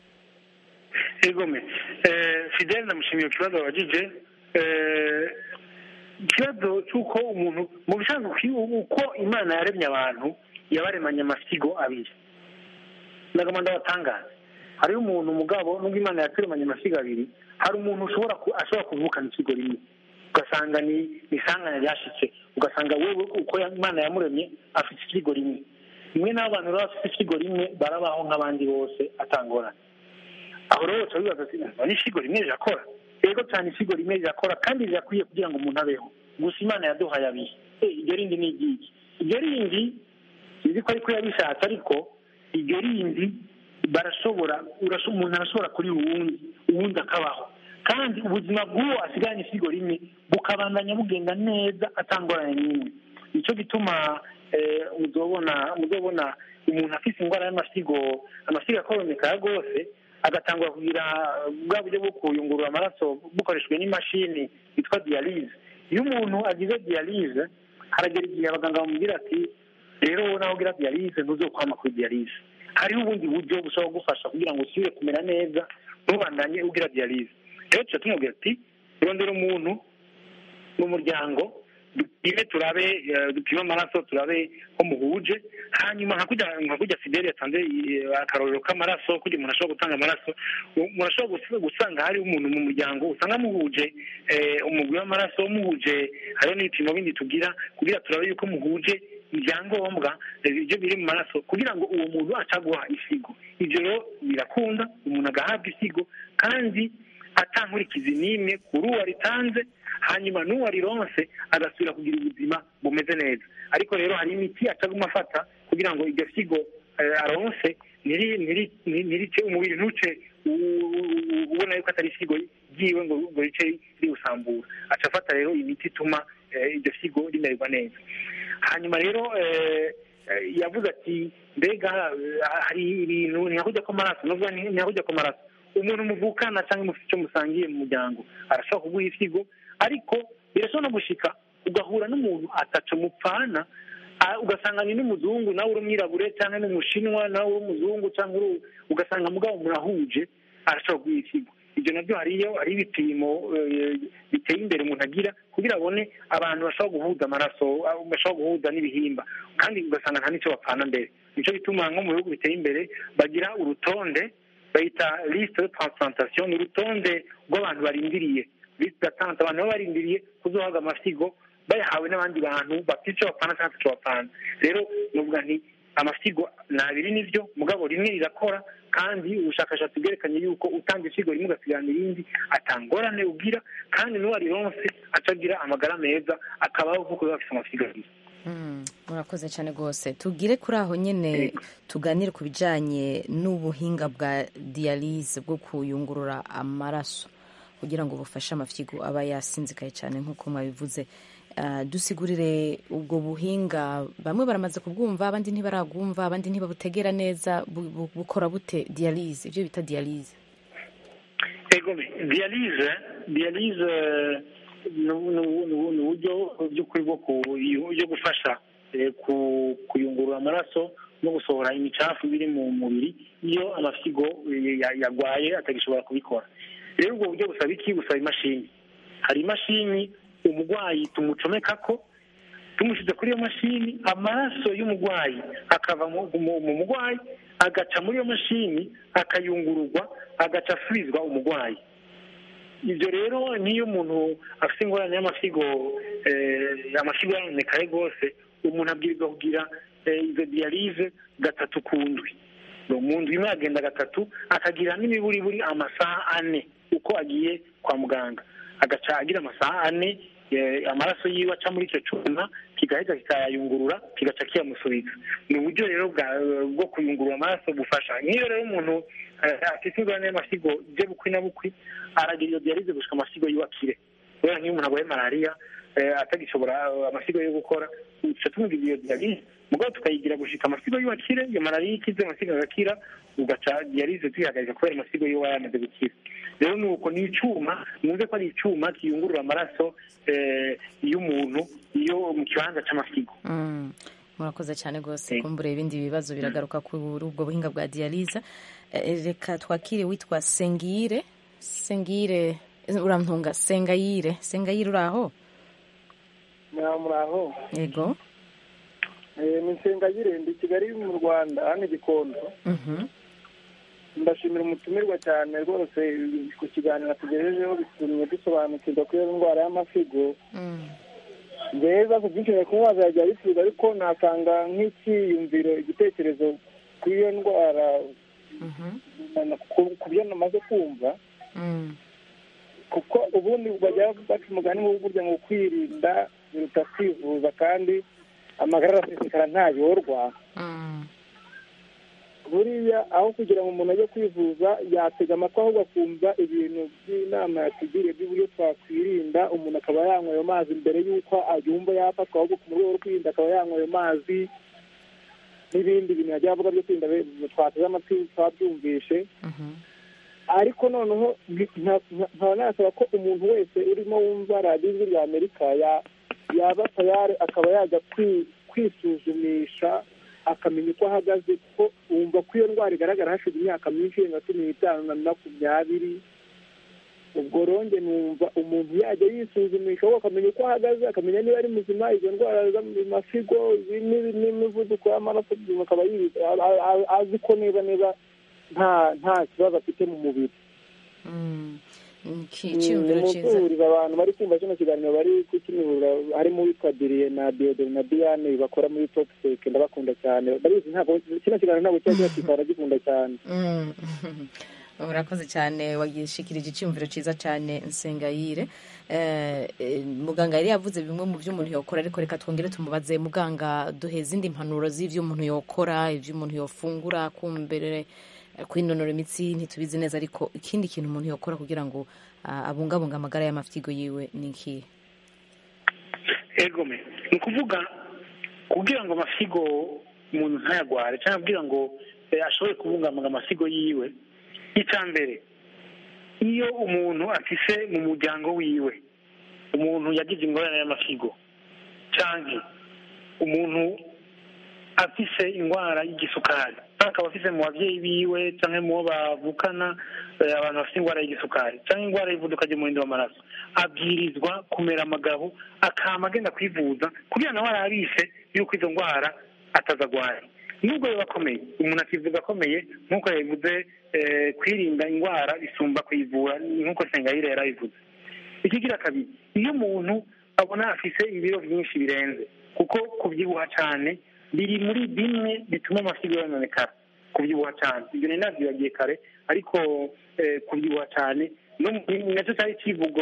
egome fidele ndamushimiye ku kibazo wabajije Eh, ikibazo cy'uko umuntu mu bisanzwe uki- uko imana yaremye abantu yabaremanye amasigo abiri nagoma ndabatangaza hariho umuntu umugabo nubwo imana yaturemanye amasigo abiri hari umuntu ushobora ku- ashobora kuvukana ikigo rimwe ugasanga ni ni isanganya ryashitse ugasanga wewe uko ya- imana yamuremye afite ikigo rimwe rimwe n'abo bantu rero bafite ikigo rimwe barabaho nk'abandi bose atangorana aho rero uca wibaza ati none ikigo rimwe rirakora rero cyane ikigo rimwe rirakora kandi rirakwiye kugira ngo umuntu abeho gusa imana yaduhaye abiri Eh, iryo rindi ni iryiki iryo rindi sinzi ko ariko yabishatse ariko iryo rindi barashobora urasho- umuntu arashobora kuri uwundi uwundi akabaho kandi ubuzima bw'uwo asigaranye isigo rimwe bukabandanya bugenda neza atangorane n'imwe nicyo gituma eh, muzobona muzobona umuntu afite indwara y'amasigo amasigo akoromeka rwose agatangura kugira bwa buryo bwo kuyungurura amaraso bukoreshejwe n'imashini yitwa diyalize iyo umuntu agize diyalize haragera igihe abaganga bamubwira ati rero wowe nawe ugira diyalize ntuzokwama kuri diyalize hariho ubundi buryo bushobora kugufasha kugira ngo usubire kumera neza ntubandanye ugira diyalize rero tuca tumubwira ati rondera umuntu mu muryango dupime turabe eh, dupime amaraso turabe ko muhuje hanyuma nka kujya nka kujya fideli yatanze eh, akarorero k'amaraso kugira umuntu ashobora gutanga amaraso u- umuntu ashobora gus- gusanga hariho umuntu mu muryango usanga muhuje eh, umugwi w'amaraso muhuje hariho n'ibipimo bindi tugira kugira turabe yuko muhuje ibyangombwa eh, ibyo biri mu maraso kugira ngo uwo muntu acaguha isigo ibyo rero birakunda umuntu agahabwa isigo kandi atankurikizi n'imwe kuri uwo aritanze hanyuma n'uwo arironse agasubira kugira ubuzima bumeze neza ariko rero hari imiti acaguma afata kugira ngo iryo figo eh, aronse ntiri- ntiri- ntiri- ntirice umubiri ntuce u- u- ubona yuko atari figo ryiwe ngo ngo rice riwusambura aca afata rero imiti ituma eh, iryo figo rimererwa neza hanyuma rero eh, eh, yavuze ati mbega eh, hari ibintu ntihakujya ko amaraso nuvuga nti- ntihakujya ko amaraso umuntu muvukana cyangwa mufite icyo musangiye mu muryango arashobora kuguha ifigo ariko birashobora no gushika ugahura n'umuntu ataco mupfana ah, ugasanga ni n'umuzungu nawe uri umwirabure cyangwa n'umushinwa nawe uri umuzungu cyangwa uri ugasanga mugabo murahuje arashobora kuguha ifigo ibyo nabyo hariyo hari ibipimo eh, biteye imbere umuntu agira kugira abone abantu bashobora guhuza amaraso ah, bashobora guhuza n'ibihimba kandi ugasanga nta n'icyo bapfana mbere nicyo gituma nko mu bihugu biteye imbere bagira urutonde bayita liste de transplantation ni urutonde rw'abantu barindiriye liste d'attente abantu baba barindiriye kuzohabwa amasigo bayahawe n'abandi bantu bafite icyo bapfana cyangwa icyo bapfana rero nuvuga nti amasigo ni abiri nibyo mugabo rimwe rirakora kandi ubushakashatsi bwerekanye yuko utanga isigo rimwe ugasigarana irindi atangorane ugira kandi n'uwo arironse acagira amagara meza akabaho nk'uko biba bafite amasigo abiri Mm, murakoze cyane rwose tugire kuri aho nyine tuganire ku bijyanye n'ubuhinga bwa diyalize bwo kuyungurura amaraso kugira ngo bufashe amafyigo aba yasinzikaye cyane nk'uko mwabivuze Ah, dusigurire ubwo buhinga bamwe baramaze kubwumva abandi ntibarabwumva abandi ntibabutegera neza bu- bu- bukora bute diyalize ibyo bita diyalize ego diyalize diyalize ni ni- ni- ni uburyo by'ukuri bwo ku- byo gufasha eh, ku- kuyungurura amaraso no gusohora imicafu biri mu mubiri iyo amafyigo eh, ya- yarwaye atagishobora kubikora rero ubwo buryo busaba iki busaba imashini hari imashini umurwayi tumucomeka ko tumushyize kuri iyo mashini amaraso y'umurwayi akava mu mu- mu murwayi agaca muri iyo mashini akayungururwa agaca asubizwa umurwayi ibyo rero niyo umuntu afite ingorane y'amasigo eh, amasigo yaronekaye rwose umuntu abwirizwa kugira eh, izo diyalize gatatu ku ndwi mu ndwi imwe agenda gatatu akagira n'imiburiburi amasaha ane uko agiye kwa muganga agaca agira amasaha ane eh, amaraso yiwe aca muri icyo cyuma kigahita kikayayungurura kigaca kiyamusubiza ni uburyo rero bwa- bwo kuyungurura amaraso bufasha nk'iyo rero umuntu eh, afite ingorane y'amasigo bye bukwi na bukwi aragira iyo diyalize gushika amasigo yiwe akire kubera nk'iyo umuntu arwaye malariya eh, atagishobora eh, amasigo yo gukora duca tumubwira iyo diyalize mugabo tukayigira gushika amasigo yiwe akire iyo malariya ikize amasigo agakira ugaca diyalize tuyihagarika kubera amasigo yiwe aba yamaze gukira rero ni uko ni icyuma mwumve ko ari icyuma kiyungurura amaraso eh, y'umuntu iyo mu kibanza cy'amasigo Mm, murakoze cyane rwose kumbura ibindi bibazo biragaruka kuri ubwo buhinga bwa diyalize Eh, reka twakire witwa sengire sengire eh, urantunga sengayire sengayire uri aho muraho yego Eh, ni nsengagire ndi kigali mu rwanda hano i gikondo Mhm. ndashimira umutumirwa cyane rwose ku kiganiro tugejejeho bitumye dusobanukirwa kuri iyo ndwara y'amasigo njyewe ibibazo byinshi bari kuba bazajya bisubiza ariko nasanga nk'icyiyumviro igitekerezo kuri iyo ndwara ku- ku byo namaze kumva kuko ubundi bajya baca umugani wo burya ngo kwirinda biruta kwivuza kandi amagara arasesekara ntayorwa buriya aho kugira ngo umuntu ajye kwivuza yatega amatwi ahubwo akumva ibintu by'inama yatugiriye by'uburyo twakwirinda umuntu akaba yanywa ayo mazi mbere y'uko yumva yafatwa ahubwo mu rwego rwo kwirinda akaba yanywa ayo mazi n'ibindi bintu yagiye avuga byo kwirinda twateze amatwi twabyumvishe ariko noneho nkaba nasaba ko umuntu wese urimo wumva radiyo ijwi rya amerika yaba tayari akaba yajya kwisuzumisha akamenya uko ahagaze kuko wumva ko iyo ndwara igaragara hashize imyaka myinshi irenga cumi n'itanu na makumyabiri ubwo ronge numva umuntu yajya yisuzumisha ahubwo akamenya uko ahagaze akamenya niba ari muzima izo ndwara z'amafigo n'imivuduko y'amaraso akaba azi ko niba niba nta nta kibazo afite mu mubiri nimuzuriza abantu bari kumva kino kiganiro bari kukinihurira harimo uwitwa diriye na diodore na diane bakora muri topsek ndabakunda cyane ndabizi ntabwo kino kiganiro ntabwo kiba kibakika baragikunda cyane urakoze cyane wagishikirije icyumviro cyiza cyane nsengayire muganga yari yavuze bimwe mu byo umuntu yakora ariko reka twongere tumubaze muganga duhe izindi mpanuro z'ibyo umuntu yakora ibyo umuntu yafungura kumbere kwinonora imitsi ntitubizi neza ariko ikindi kintu umuntu yakora kugira ngo abungabunge amagara y'amafyigo yiwe ni ikihe egome ni ukuvuga kugira ngo amasigo umuntu ntayagware cyangwa kugira ngo ashobore kubungabunga amasigo yiwe icya mbere iyo umuntu afise mu muryango wiwe umuntu yagize ingorane y'amasigo cyangwa umuntu afise indwara y'igisukari akaba afise mu babyeyi biwe cyangwa mu bo bavukana abantu bafite indwara y'igisukari cyangwa indwara y'ivuduka ry'umuhindo w'amaraso abwirizwa kumera amagabo akama agenda kwivuza kugira nawe arabishe yuko izo ndwara atazagwaye nubwo biba akomeye umuntu akivuga akomeye nk'uko yabivuze kwirinda indwara bisumba kuyivura nk'uko sengayire yarabivuze ikigira kabiri iyo umuntu abona afise ibiro byinshi birenze kuko kubyibuha cyane biri muri bimwe bituma amasigo yononekara kubyibuha cyane ibyo nari nabyibagiye kare ariko kubyibuha cyane nacyo cyari ikivugo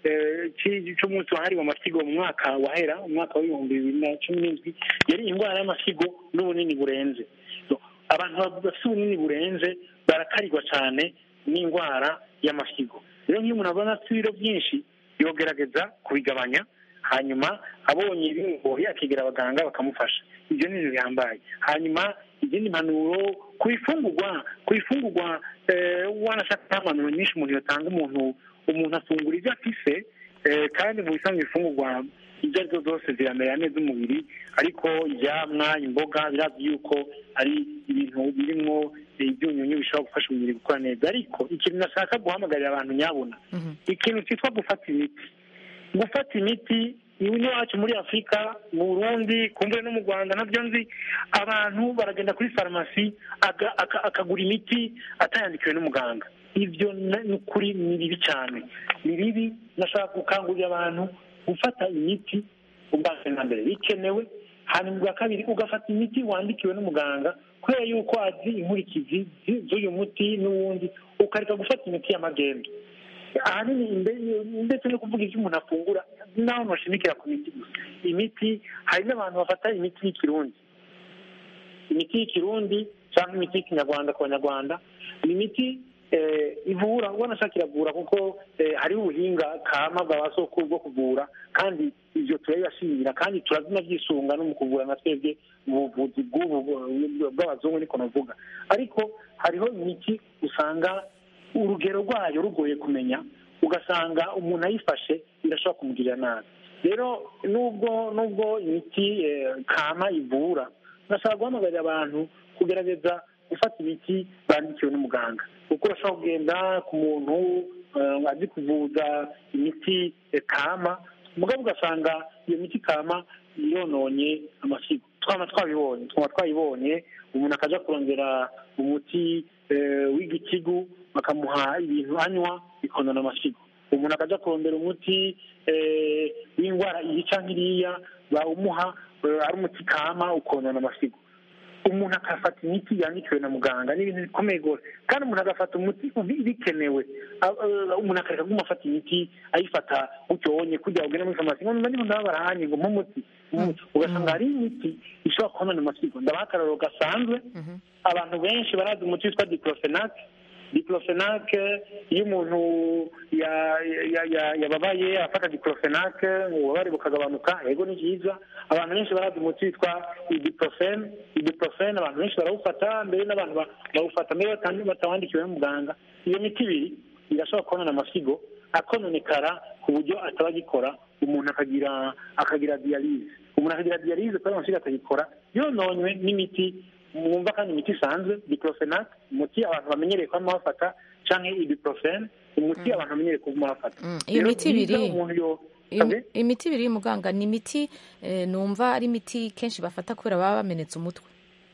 cy'umunsi wahariwe amasigo mu mwaka wahera umwaka w'ibihumbi bibiri na cumi n'indwi yari indwara y'amasigo n'ubunini burenze abantu bafite ubunini burenze barakarirwa cyane n'indwara y'amasigo rero nk'iyo umuntu abona afite ibiro byinshi yogerageza kubigabanya hanyuma abonye bimugoye akegera abaganga bakamufasha ibyo ni ibintu bihambaye hanyuma izindi mpanuro ku ifungurwa ku ifungurwa wanashaka impanuro nyinshi umuntu yatanga umuntu umuntu afungura ibyo afise kandi mu bisanzwe ifungurwa ibyo ari byo zose ziramerera neza umubiri ariko ibyamwa imboga birazwi yuko ari ibintu birimo ibyunyunyu bishobora gufasha umubiri gukora neza ariko ikintu nashaka guhamagarira abantu nyabona ikintu cyitwa gufata imiti gufata imiti iwacu muri afurika mu burundi kumbure no mu rwanda nabyo nzi abantu baragenda kuri farumasi akagura imiti atayandikiwe n'umuganga ibyo ni ukuri ni bibi cyane ni bibi nashaka gukangurira abantu gufata imiti ubwa na mbere bikenewe hanyuma ubwa kabiri ugafata imiti wandikiwe n'umuganga kubera yuko azi inkurikizi z'uyu muti n'uwundi ukareka gufata imiti y'amagendo ahanini ndetse no kuvuga ibyo umuntu afungura naho bashimikira ku miti gusa imiti hari n'abantu bafata imiti y'ikirundi imiti y'ikirundi cyangwa imiti y'ikinyarwanda ku banyarwanda ni imiti ivura ubona ashaka iravura kuko hariho ubuhinga kama bwa sokuru bwo kuvura kandi ibyo turabibashimira kandi turazinaby'isunga no mu kuvura na twebwe mu buvuzi bw'abazungu niko navuga ariko hariho imiti usanga urugero rwayo rugoye kumenya ugasanga umuntu ayifashe birashobora kumugirira nabi rero nubwo nubwo imiti kama ivura nashaka guhamagarira abantu kugerageza gufata imiti bandikiwe n'umuganga kuko urashobora kugenda ku muntu azi kuvuza imiti kama mugabo ugasanga iyo miti kama yononye amasigo twaba twabibonye twaba twayibonye umuntu akajya kurondera umuti w'igikigu bakamuha ibintu anywa bikonona amasigo umuntu akajya kurondera umuti w'indwara iyi cyangwa iriya bawumuha ari umuti kama ukonona amasigo umuntu akafata imiti yandikiwe na muganga ni ibintu bikomeye rwose kandi umuntu agafata umuti ubi- bikenewe A- a- umuntu akareka kuguma afata imiti ayifata ucyonye kugira ngo ugende muri farumasi ngo nyuma niba ndabarahanye ngo nk'umuti nk'umuti. ugasanga hari imiti ishobora kubona amasigo ndabaha akararo gasanzwe abantu benshi barazi umuti witwa diclofenac diclofenac iyo umuntu ya- ya- ya- yababaye afata diclofenac ububabare bukagabanuka yego ni byiza abantu benshi barazi umuti witwa ibuprofen ibuprofen abantu benshi barawufata mbere n'abantu ba- bawufata mbere bata- batawandikiwe n'umuganga iyo miti ibiri irashobora kubonana amasigo akononekara ku buryo ataba agikora umuntu akagira akagira diyalize umuntu akagira diyalize kubera amasigo atagikora yononywe n'imiti mwumva kandi imiti isanzwe diclofenac umuti abantu bamenyereye kuba bafata cyangwa ibuprofen umuti abantu bamenyereye kuba bafata iyo Rero miti byiza ibiri umuntu yo Iyo- imiti ibiri y'umuganga ni imiti eh, numva ari imiti kenshi bafata kubera baba bamenetse umutwe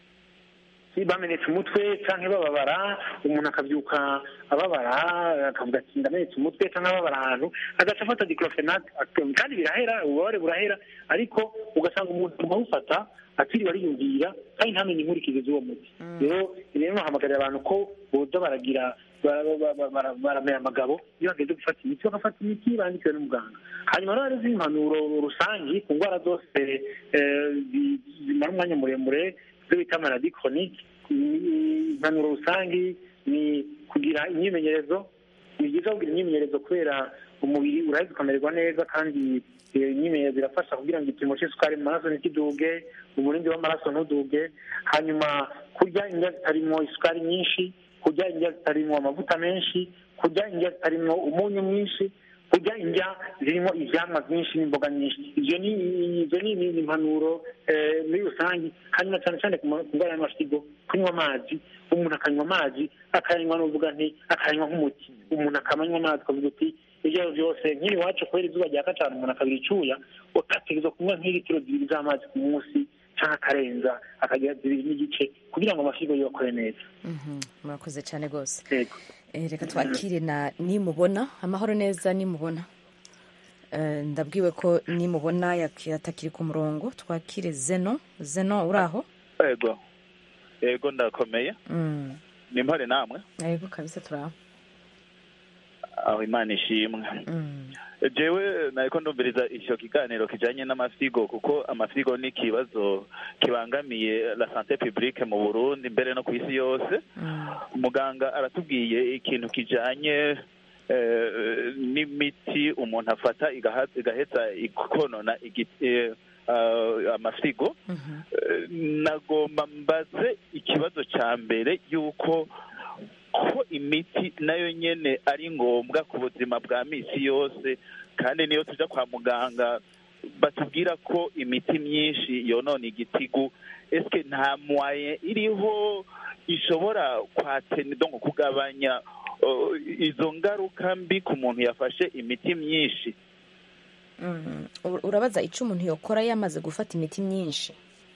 bamenetse umutwe cyangwa bababara umuntu akabyuka ababara akavuga ati ndamenetse umutwe cyangwa ababara ahantu agaca afata diclofenac ak- kandi birahera ububabare burahera ariko ugasanga umuntu awufata atiriwe ariyumvira kandi ntamenye inkurikizi z'uwo muti rero rero nahamagarira abantu ko boza baragira bara- bara- bara- bara- baramera amagabo iyo bageze gufata imiti bagafata imiti bandikiwe n'umuganga hanyuma rero hari izindi impanuro rusange ku ndwara zose eh, zi- zimara umwanya muremure ibyo bita maladi chronique Ni- impanuro rusange ni kugira imyimenyerezo ni byiza kugira imyimenyerezo kubera umubiri uraheza ukamererwa neza kandi iyo imyimenyerezo irafasha kugira ngo igipimo cy'isukari mu maraso ntikiduge umurindi w'amaraso ntuduge hanyuma kurya indya zitarimo isukari nyinshi kurya indya zitarimo amavuta menshi kurya indya zitarimo umunyu mwinshi kurya indya zirimo ivyamwa byinshi n'imboga nyinshi ivyo ni ivyo ni ni impanuro eh, muri rusange hanyuma cyane cyane ku ma- ku ndwara y'amasigo kunywa amazi umuntu akanywa amazi akayanywa n'uvuga nti akayanywa nk'umuti umuntu akamanywa amazi akavuga uti ibyo ari byo byose nk'iri iwacu kubera izuba ryaka cyane umuntu akabira icyuya ugategereza kunywa nk'ilitiro zibiri z'amazi ku munsi cyangwa akarenza akagira zibiri n'igice kugira ngo amasigo yiwe akore neza Mhm, murakoze cyane rwose yego Eh, reka twakire na nimubona amahoro neza nimubona Eh, ndabwiwe ko nimubona yak- atakiri ku murongo twakire zeno zeno uri aho yego yego ndakomeye Mm, ni mpore namwe yego kabisa turi aho aho imana ishimwe jewe nariko ndumviriza icyo kiganiro kijanye n'amasigo kuko amasigo ni ikibazo kibangamiye la sante publique mu burundi mbere no ku isi yose umuganga aratubwiye ikintu kijanye eh, n'imiti umuntu afata igaha- igaheza ikonona igi- eh, ah, amasigo Eh, nagomba mbaze ikibazo cya mbere y'uko ko imiti nayo nyene ari ngombwa ku buzima bwa misi yose kandi niyo tuja kwa muganga batubwira ko imiti myinshi yonona igitigu eske nta mwaye iriho ishobora kwateni donc kugabanya uh, izo ngaruka mbi ku muntu yafashe imiti myinshi Mm, ur- urabaza icyo umuntu yokora yamaze gufata imiti myinshi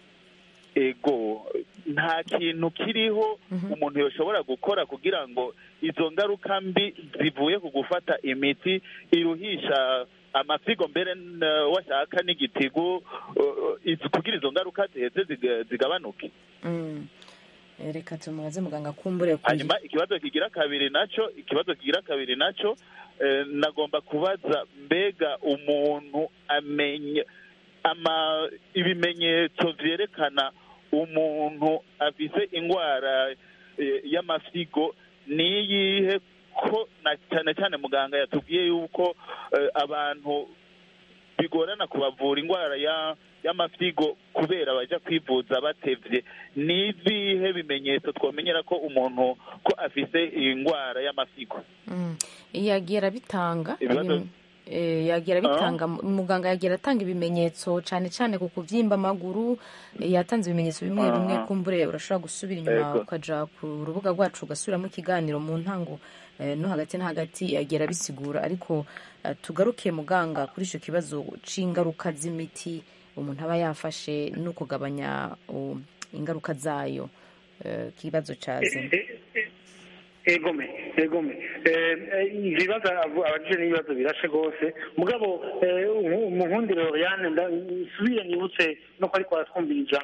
ego nta kintu kiriho umuntu yoshobora gukora kugira ngo izo ngaruka mbi zivuye ku gufata imiti iruhisha amasigo mbere n- washaka n'igitigu uh, iz- kugira izo ngaruka ziheze ziga- zigabanuke Mm. Eh, reka tumubaze muganga kumbure ku- hanyuma ikibazo kigira kabiri naco ikibazo kigira kabiri naco eh, nagomba kubaza mbega umuntu amenya ama ibimenyetso vyerekana umuntu afise ingwara eh, y'amasigo niyihe ko na cyane cyane muganga yatubwiye yuko eh, abantu bigorana kubavura indwara ya y'amasigo kubera baja kwivuza batevye ni ibihe bimenyetso twomenyera ko umuntu ko afise indwara y'amasigo Mm. yagiye arabitanga Ibibazo- Ibim- eh, yagiye arabitanga muganga yagiye atanga ibimenyetso cyane cyane ku kubyimba amaguru eh, yatanze ibimenyetso bimwe Aha. bimwe kumbure urashobora gusubira inyuma Ego. ukaja ku rubuga rwacu ugasubiramo ikiganiro mu ntango eh, no hagati na hagati yagiye arabisigura ariko eh, tugaruke muganga kuri icyo kibazo c'ingaruka z'imiti umuntu aba yafashe no kugabanya um, ingaruka zayo eh, ikibazo cya zino egome egome ibibazo abajije n'ibibazo birashe rwose mugabo mu nkundi loriane nsubire nibutse no ko ariko aratwumviriza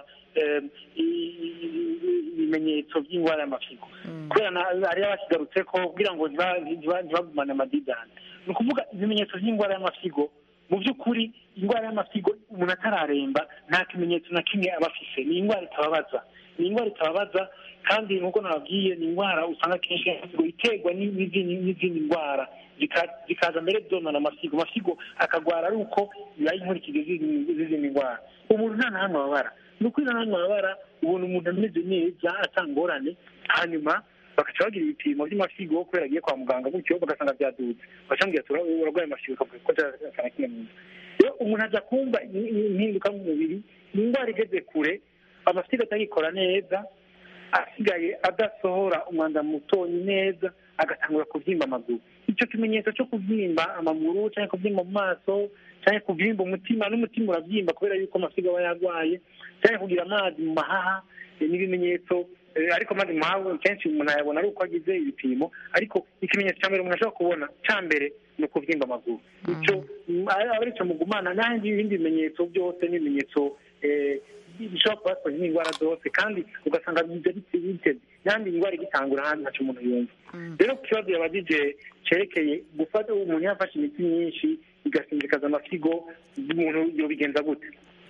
ibimenyetso by'indwara y'amafigo kubera hariyo abakigarutse ko kugira ngo ntibagumane amadidani ni ukuvuga ibimenyetso by'indwara y'amafigo mu by'ukuri indwara y'amafigo umuntu atararemba nta kimenyetso na kimwe aba afise ni indwara itababaza ni indwara itababaza kandi nk'uko nababwiye ni indwara usanga akenshi iterwa n'izindi ndwara zikaza mbere zonona amasigo amasigo akagwara ari uko bibaye inkurikizi z'izindi ndwara umuntu nta na hamwe ababara ni ukuri nta na hamwe ababara ubona umuntu ameze neza atangorane hanyuma bagaca bagira ibipimo by'amasigo kubera agiye kwa muganga gutyo bagasanga byadutse bacambwira ati urarwaye amasigo ukavuga ko cyakana kimwe mu nda rero umuntu ajya kumva impinduka mu mubiri ni indwara igeze kure amasigo atagikora neza asigaye adasohora umwanda mutonyi neza agatangura kubyimba amaguru icyo kimenyetso cyo kubyimba amaguru cyangwa kubyimba mu maso cyangwa kubyimba umutima n'umutima urabyimba kubera yuko amasigo aba yarwaye cyangwa kugira amazi mu mahaha ni ibimenyetso ariko amazi mu mahaha kenshi umuntu ayabona ari uko agize ibipimo ariko ikimenyetso cya mbere umuntu ashobora kubona cya mbere ni ukubyimba amaguru icyo aba ari cyo mugumana n'ahandi ibindi bimenyetso byose n'ibimenyetso bishobora kuba twakoze n'indwara zose kandi ugasanga biteze n'ahandi indwara igitangura ahandi ntacyo umuntu yumva rero ku kibazo yabajije cyerekeye gufata umuntu yafashe imiti myinshi igasinzikaza amasigo umuntu yobigenza gute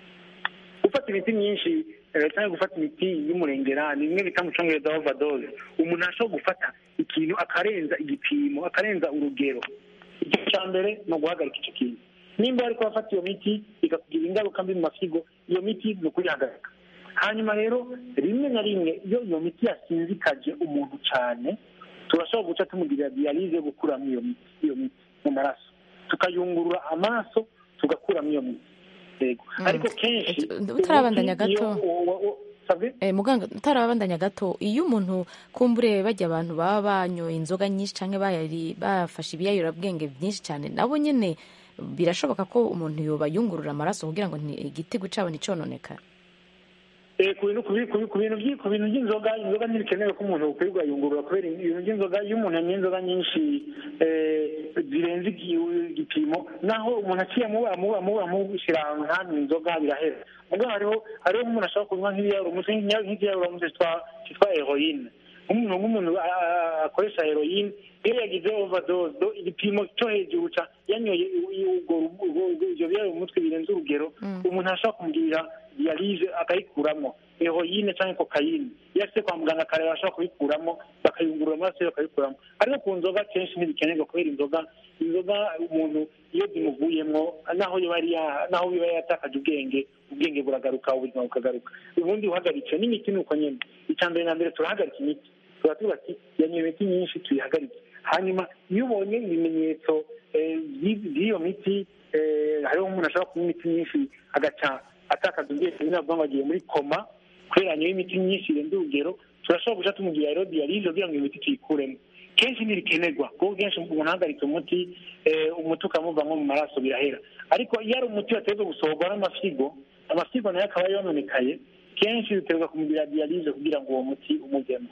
gufata imiti myinshi cyangwa gufata imiti y'umurengera ni bimwe bita mu cyongereza overdose umuntu ashobora gufata ikintu akarenza igipimo akarenza urugero icyo cya mbere ni uguhagarika icyo kintu nimba ariko bafata iyo miti ikakugira ingaruka mbi mu masigo iyo miti ni ukuyihagarika hanyuma rero rimwe na rimwe iyo iyo miti yasinzikaje umuntu cyane turashobora guca tumugirira diyalize yo gukuramo iyo miti iyo miti mu maraso tukayungurura amaraso tugakuramo iyo miti yego ariko kenshi utarabandanya gato muganga utarabandanya gato iyo umuntu kumbure bajya abantu baba banyoye inzoga nyinshi cyangwa bafashe ibiyayurabwenge byinshi cyane nabo nyine birashoboka ko umuntu yobayungurura amaraso kugira ngo igitego cyabo nticononekare ku bintu by'inzoga inzoga ntibikenewe ko umuntu ukwirirwa yungurura kubera ibintu by'inzoga iyo umuntu yanyoye inzoga nyinshi zirenze igipimo naho umuntu aciye amushyira ahantu hanywa inzoga birahera ubwo hariho hariho nk'umuntu ashobora kunywa nk'ibiyarumutse nk'ikiyarumutse cyitwa heroyine nk'umuntu nk'umuntu akoresha heroyine iyo yagize overdose igipimo cyo hejuru ca yanyoye ibyo biyari mu mutwe birenze urugero umuntu ashobora kumugirira diyalize akayikuramo heroyine cyangwa kokayine iyo afite kwa muganga akareba ashobora kuyikuramo bakayungurura amaraso ye bakayikuramo ariko ku nzoga kenshi ntibikenerwa kubera inzoga inzoga umuntu iyo zimuvuyemo naho naho biba yatakaje ubwenge ubwenge buragaruka ubuzima bukagaruka ubundi uhagaritse n'imiti ni uko nyine icya mbere na mbere turahagarika imiti tuba tuba ati yanyoye imiti myinshi tuyihagarike hanyuma iyo ubonye ibimenyetso by'iyo miti hariho umuntu ashobora kunywa imiti myinshi agaca atakaza ubwenge nabwo ngo agiye muri koma kubera yanyoye imiti myinshi irenze urugero turashobora guca tumugira rero diyalize kugira ngo iyo miti tuyikuremo kenshi ntibikenerwa kuko kenshi umuntu ahagaritse umuti umuti ukamuvamo mu maraso birahera ariko iyo ari umuti wategerezwa gusohorwa n'amasigo amasigo nayo akaba yononekaye kenshi biterwa kumugira diyalize kugira ngo uwo muti umujyemo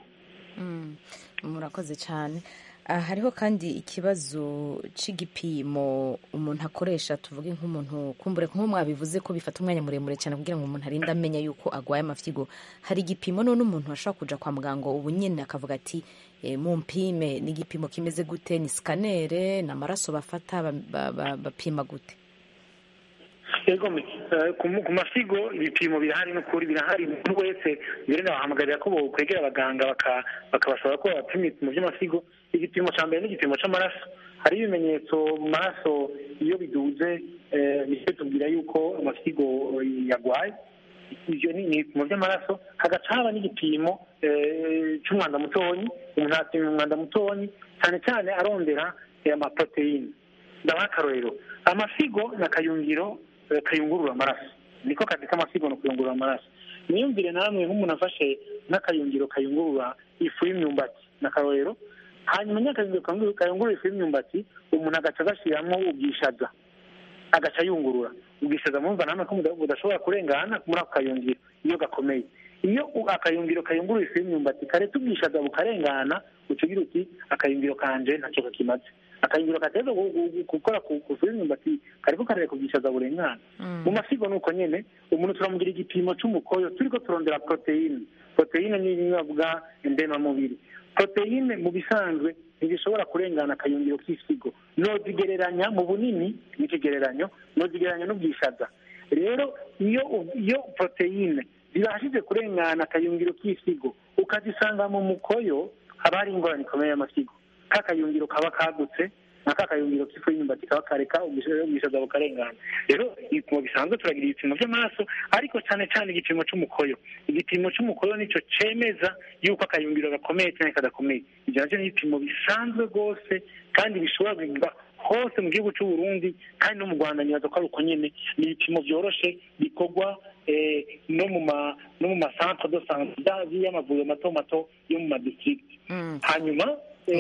murakoze cyane hariho kandi ikibazo cy'igipimo umuntu akoresha tuvuge nk'umuntu kumbure nk'uko mwabivuze ko bifata umwanya muremure cyane kugira ngo umuntu arinde amenya yuko arwaye amafyigo hari igipimo none umuntu ashobora kujya kwa muganga ubu nyine akavuga ati mu mpime ni igipimo kimeze gute ni sikanere ni amaraso bafata bapima gute egome ku masigo ibipimo birahari n'ukuri birahari umuntu wese mbere ndabahamagarira ko bokwegera abaganga bakabasaba ko babapima ibipimo by'amasigo igipimo cya mbere n'igipimo cy'amaraso hari ibimenyetso mu maraso iyo biduze bihita tubwira yuko amasigo yarwaye ibyo ni ibipimo by'amaraso hagaca haba n'igipimo cy'umwanda mutonyi umuntu apima umwanda mutonyi cyane cyane arondera amaporoteyine ndabaha akarorero amasigo ni akayungiro kayungurura amaraso niko kazi k'amasigo ni ukuyungurura amaraso niyumvire namwe nk'umuntu afashe n'akayungiro kayungurura ifu y'imyumbati ni akarorero hanyuma nyakayungiro kayungurura ifu y'imyumbati umuntu agaca agashyiramo ubwishaza agaca yungurura ubwishaza mwumva namwe ko budashobora kurengana muri ako kayungiro iyo gakomeye iyo akayungiro kayungurura ifu y'imyumbati kareta ubwishaza bukarengana ucugira uti akayungiro kanje ntacyo kakimaze akayungiro kateza gukora kusura imyumbati kariko karere kubwishaza burengana mu masigo ni uko nyene umuntu turamugira igipimo c'umukoyo turiko turondera proteine proteine ni ibinyobwa ndemamubiri proteine mu bisanzwe ntibishobora kurengana akayungiro k'isigo nozigereranya mu bunini n'ikigereranyo nozigereranya n'ubwishaza rero iyo iyo proteine zibashije kurengana akayungiro k'isigo ukazisanga mu mukoyo haba hari ingorane ikomeye y'amasigo ka kayungiro kaba kagutse na ka kayungiro k'ifu y'imyumbati kaba kareka ubwishaza bukarengana rero ibipimo bisanzwe turagira ibipimo by'amaraso ariko cyane cyane igipimo c'umukoyo igipimo c'umukoyo nico cemeza yuko akayungiro gakomeye cyane kadakomeye ibyo navyo ni ibipimo bisanzwe rwose kandi bishobora kugirwa hose mu gihugu cy'u Burundi kandi no mu Rwanda nibaza ko ari uko nyene ni ibipimo vyoroshe bikorwa no mu ma no mu masantre de santé y'amavuriro mato mato yo mu madistrict hanyuma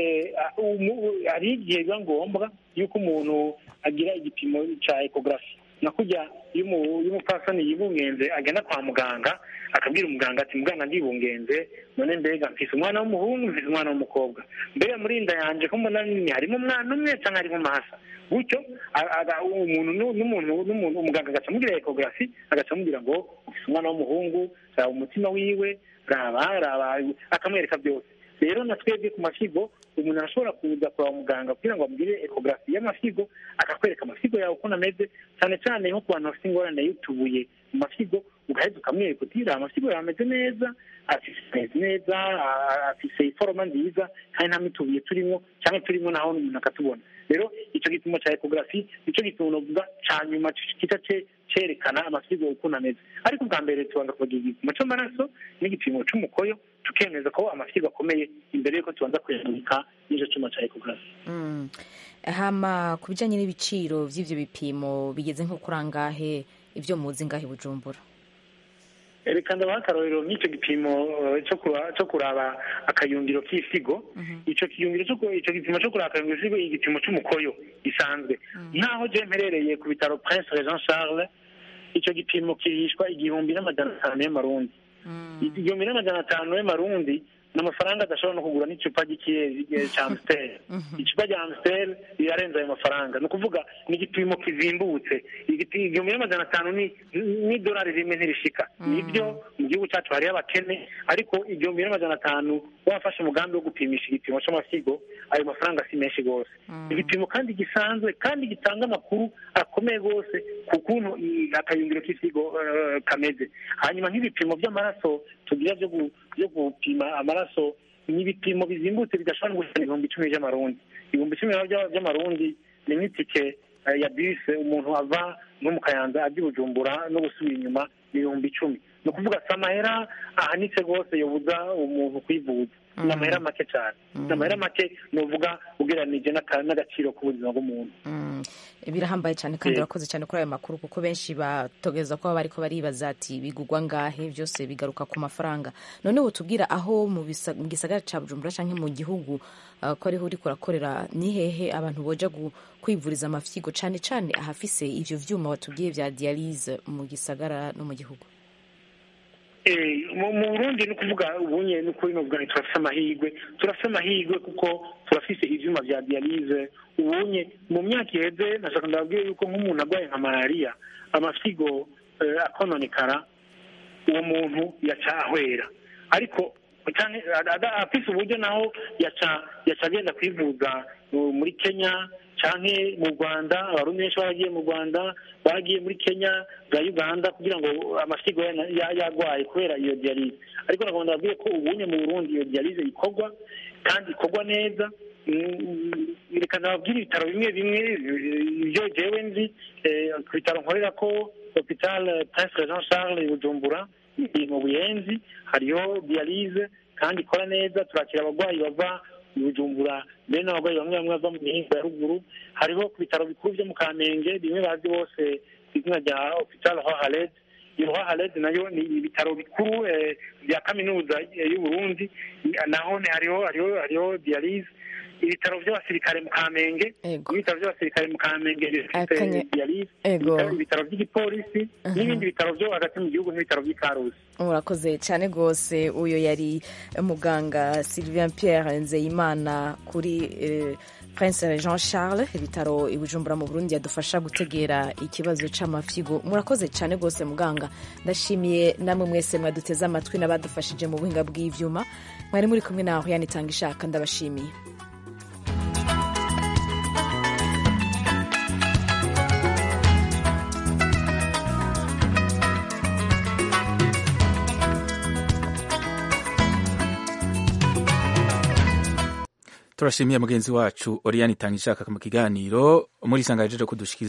hari igihe biba ngombwa yuko umuntu agira igipimo cya ekogarafi nakujya iyo umupfasoni yibungenze agenda kwa muganga akabwira umuganga ati muganga ndibungenze none mbega mfise umwana w'umuhungu mfise umwana w'umukobwa mbega muri inda yanje ko mbona nini harimo umwana umwe cyangwa harimo amahasa gutyo umuntu n'umuntu umuganga agaca amubwira ekogarafi agaca amubwira ngo ufise umwana w'umuhungu raba umutima wiwe raba raba akamwereka byose rero na twebwe ku masigo umuntu arashobora kuza kwa muganga kugira ngo amugire ekogarafi y'amasigo akakwereka amasigo yawe ukuntu ameze cyane cyane nko ku bantu bafite ingorane y'utubuye mu masigo ugahita ukamwereka uti raba amasigo yawe ameze neza ameze neza afise iforoma nziza kandi nta mitubuye turimo cyangwa turimo naho umuntu akatubona rero icyo gipimo cya ekogarafi nicyo gipimo novuga cya nyuma kica cyerekana amasigo ukuntu ameze ariko ubwa mbere tubanza kubagira igipimo cy'amaraso n'igipimo cy'umukoyo tukemeza ko amasigo akomeye imbere y'uko tubanza kuyamurika n'icyo cyuma cya ekogarafi hama ku bijyanye n'ibiciro by'ibyo bipimo bigeze nko kuri angahe ibyo muzi ngahe bujumbura reka ndabaha akarorero nk'icyo gipimo cyo kuraba akayungiro k'isigo icyo kiyungiro icyo gipimo cyo kuraba akayungiro k'isigo igipimo cy'umukoyo gisanzwe nk'aho je mperereye ku bitaro prince jean charles icyo gipimo kirishwa igihumbi n'amajana atanu y'amarundi igihumbi n'amajana atanu y'amarundi ni amafaranga adashobora no kugura n'icupa ry'ikiyeri cya amusiteri icupa rya amusiteri rirarenze ayo mafaranga ni ukuvuga ni igipimo kizimbutse igihumbi n'amajana atanu n'idolari rimwe ntirishika nibyo mu gihugu cyacu hariho abakene ariko igihumbi n'amajana atanu wafashe umugambi wo gupimisha igipimo cy'amasigo ayo mafaranga si menshi rwose igipimo kandi gisanzwe kandi gitanga amakuru akomeye rwose ku kuntu akayungiro k'isigo kameze hanyuma nk'ibipimo by'amaraso tugira byo gupima amaraso ni ibipimo bizimbutse bidashobora gushyira ibihumbi icumi by'amarundi ibihumbi icumi by'amarundi ni nk'itike ya bisi umuntu ava no mu kayanza ajya i bujumbura no gusubira inyuma ni ibihumbi icumi ni ukuvuga si amahera ahanitse rwose yobuza umuntu kwivuza ni amahera make cyane ni amahera make ni uvuga ugereranije n'agaciro k'ubuzima bw'umuntu birahambaye cyane kandi urakoze cyane kuri ayo makuru kuko benshi batogeza ko baba ariko baribaza ati bigugwa ngahe byose bigaruka ku mafaranga noneho tubwira aho mu gisagara cya bujumbura cyangwa mu gihugu ko ariho uri kurakorera ni hehe abantu boja kwivuriza amafyigo cyane cyane ahafise ivyo vyuma watubwiye vya dialyse mu gisagara no mu gihugu mu burundi ni ukuvuga ubunye ni ukuri n'ubwo turafise amahirwe turafise amahirwe kuko turafise ivyuma vya dialyse ubunye mu myaka iheze nashaka ndababwire yuko nk'umuntu arwaye nka malariya amafyigo akononekara uwo muntu yaca ahwera ariko afise uburyo naho yaca yaca agenda kwivuza muri kenya canke mu rwanda abarundi benshi baragiye mu rwanda bagiye muri kenya za uganda kugira ngo amasigo yagwaye kubera iyo dialyse ariko nagomba ndababwire ko ubunye mu burundi iyo dialyse ikorwa kandi ikorwa neza reka ndababwire ibitaro bimwe bimwe ibyo jewe nzi ku bitaro nkorera ko hopital prince jean charles bujumbura mu buyenzi hariho dialyse kandi ikora neza turakira abarwayi bava bujumbura mbere n'abarwayi bamwe bamwe bava mu mihinga ya ruguru hariho ku bitaro bikuru byo mu kamenge bimwe bazi bose ku izina rya hopital hohared iyo hohared nayo ni ibitaro bikuru bya kaminuza y'u Burundi naho hariho hariho hariho dialyse ibitaro by'abasirikare mu kamenge ibitaro by'abasirikare mu kamenge bifite Akanya- diyalize Ego. ibitaro- ibitaro by'igipolisi n'ibindi bitaro byo hagati mu gihugu nk'ibitaro by'ikarusi murakoze cyane rwose uyu yari muganga sylvain pierre nzeyimana kuri eh, prince jean charles ibitaro i bujumbura mu burundi yadufasha gutegera ikibazo c'amafigo murakoze cyane rwose muganga ndashimiye namwe mwese mwaduteze amatwi n'abadufashije mu buhinga bw'ivyuma mwari muri kumwe naho yanitanga ishaka ndabashimiye turashimiye mugenzi wacu oriyani itanga ishaka mu kiganiro muri isanga yajeje kudushikiriza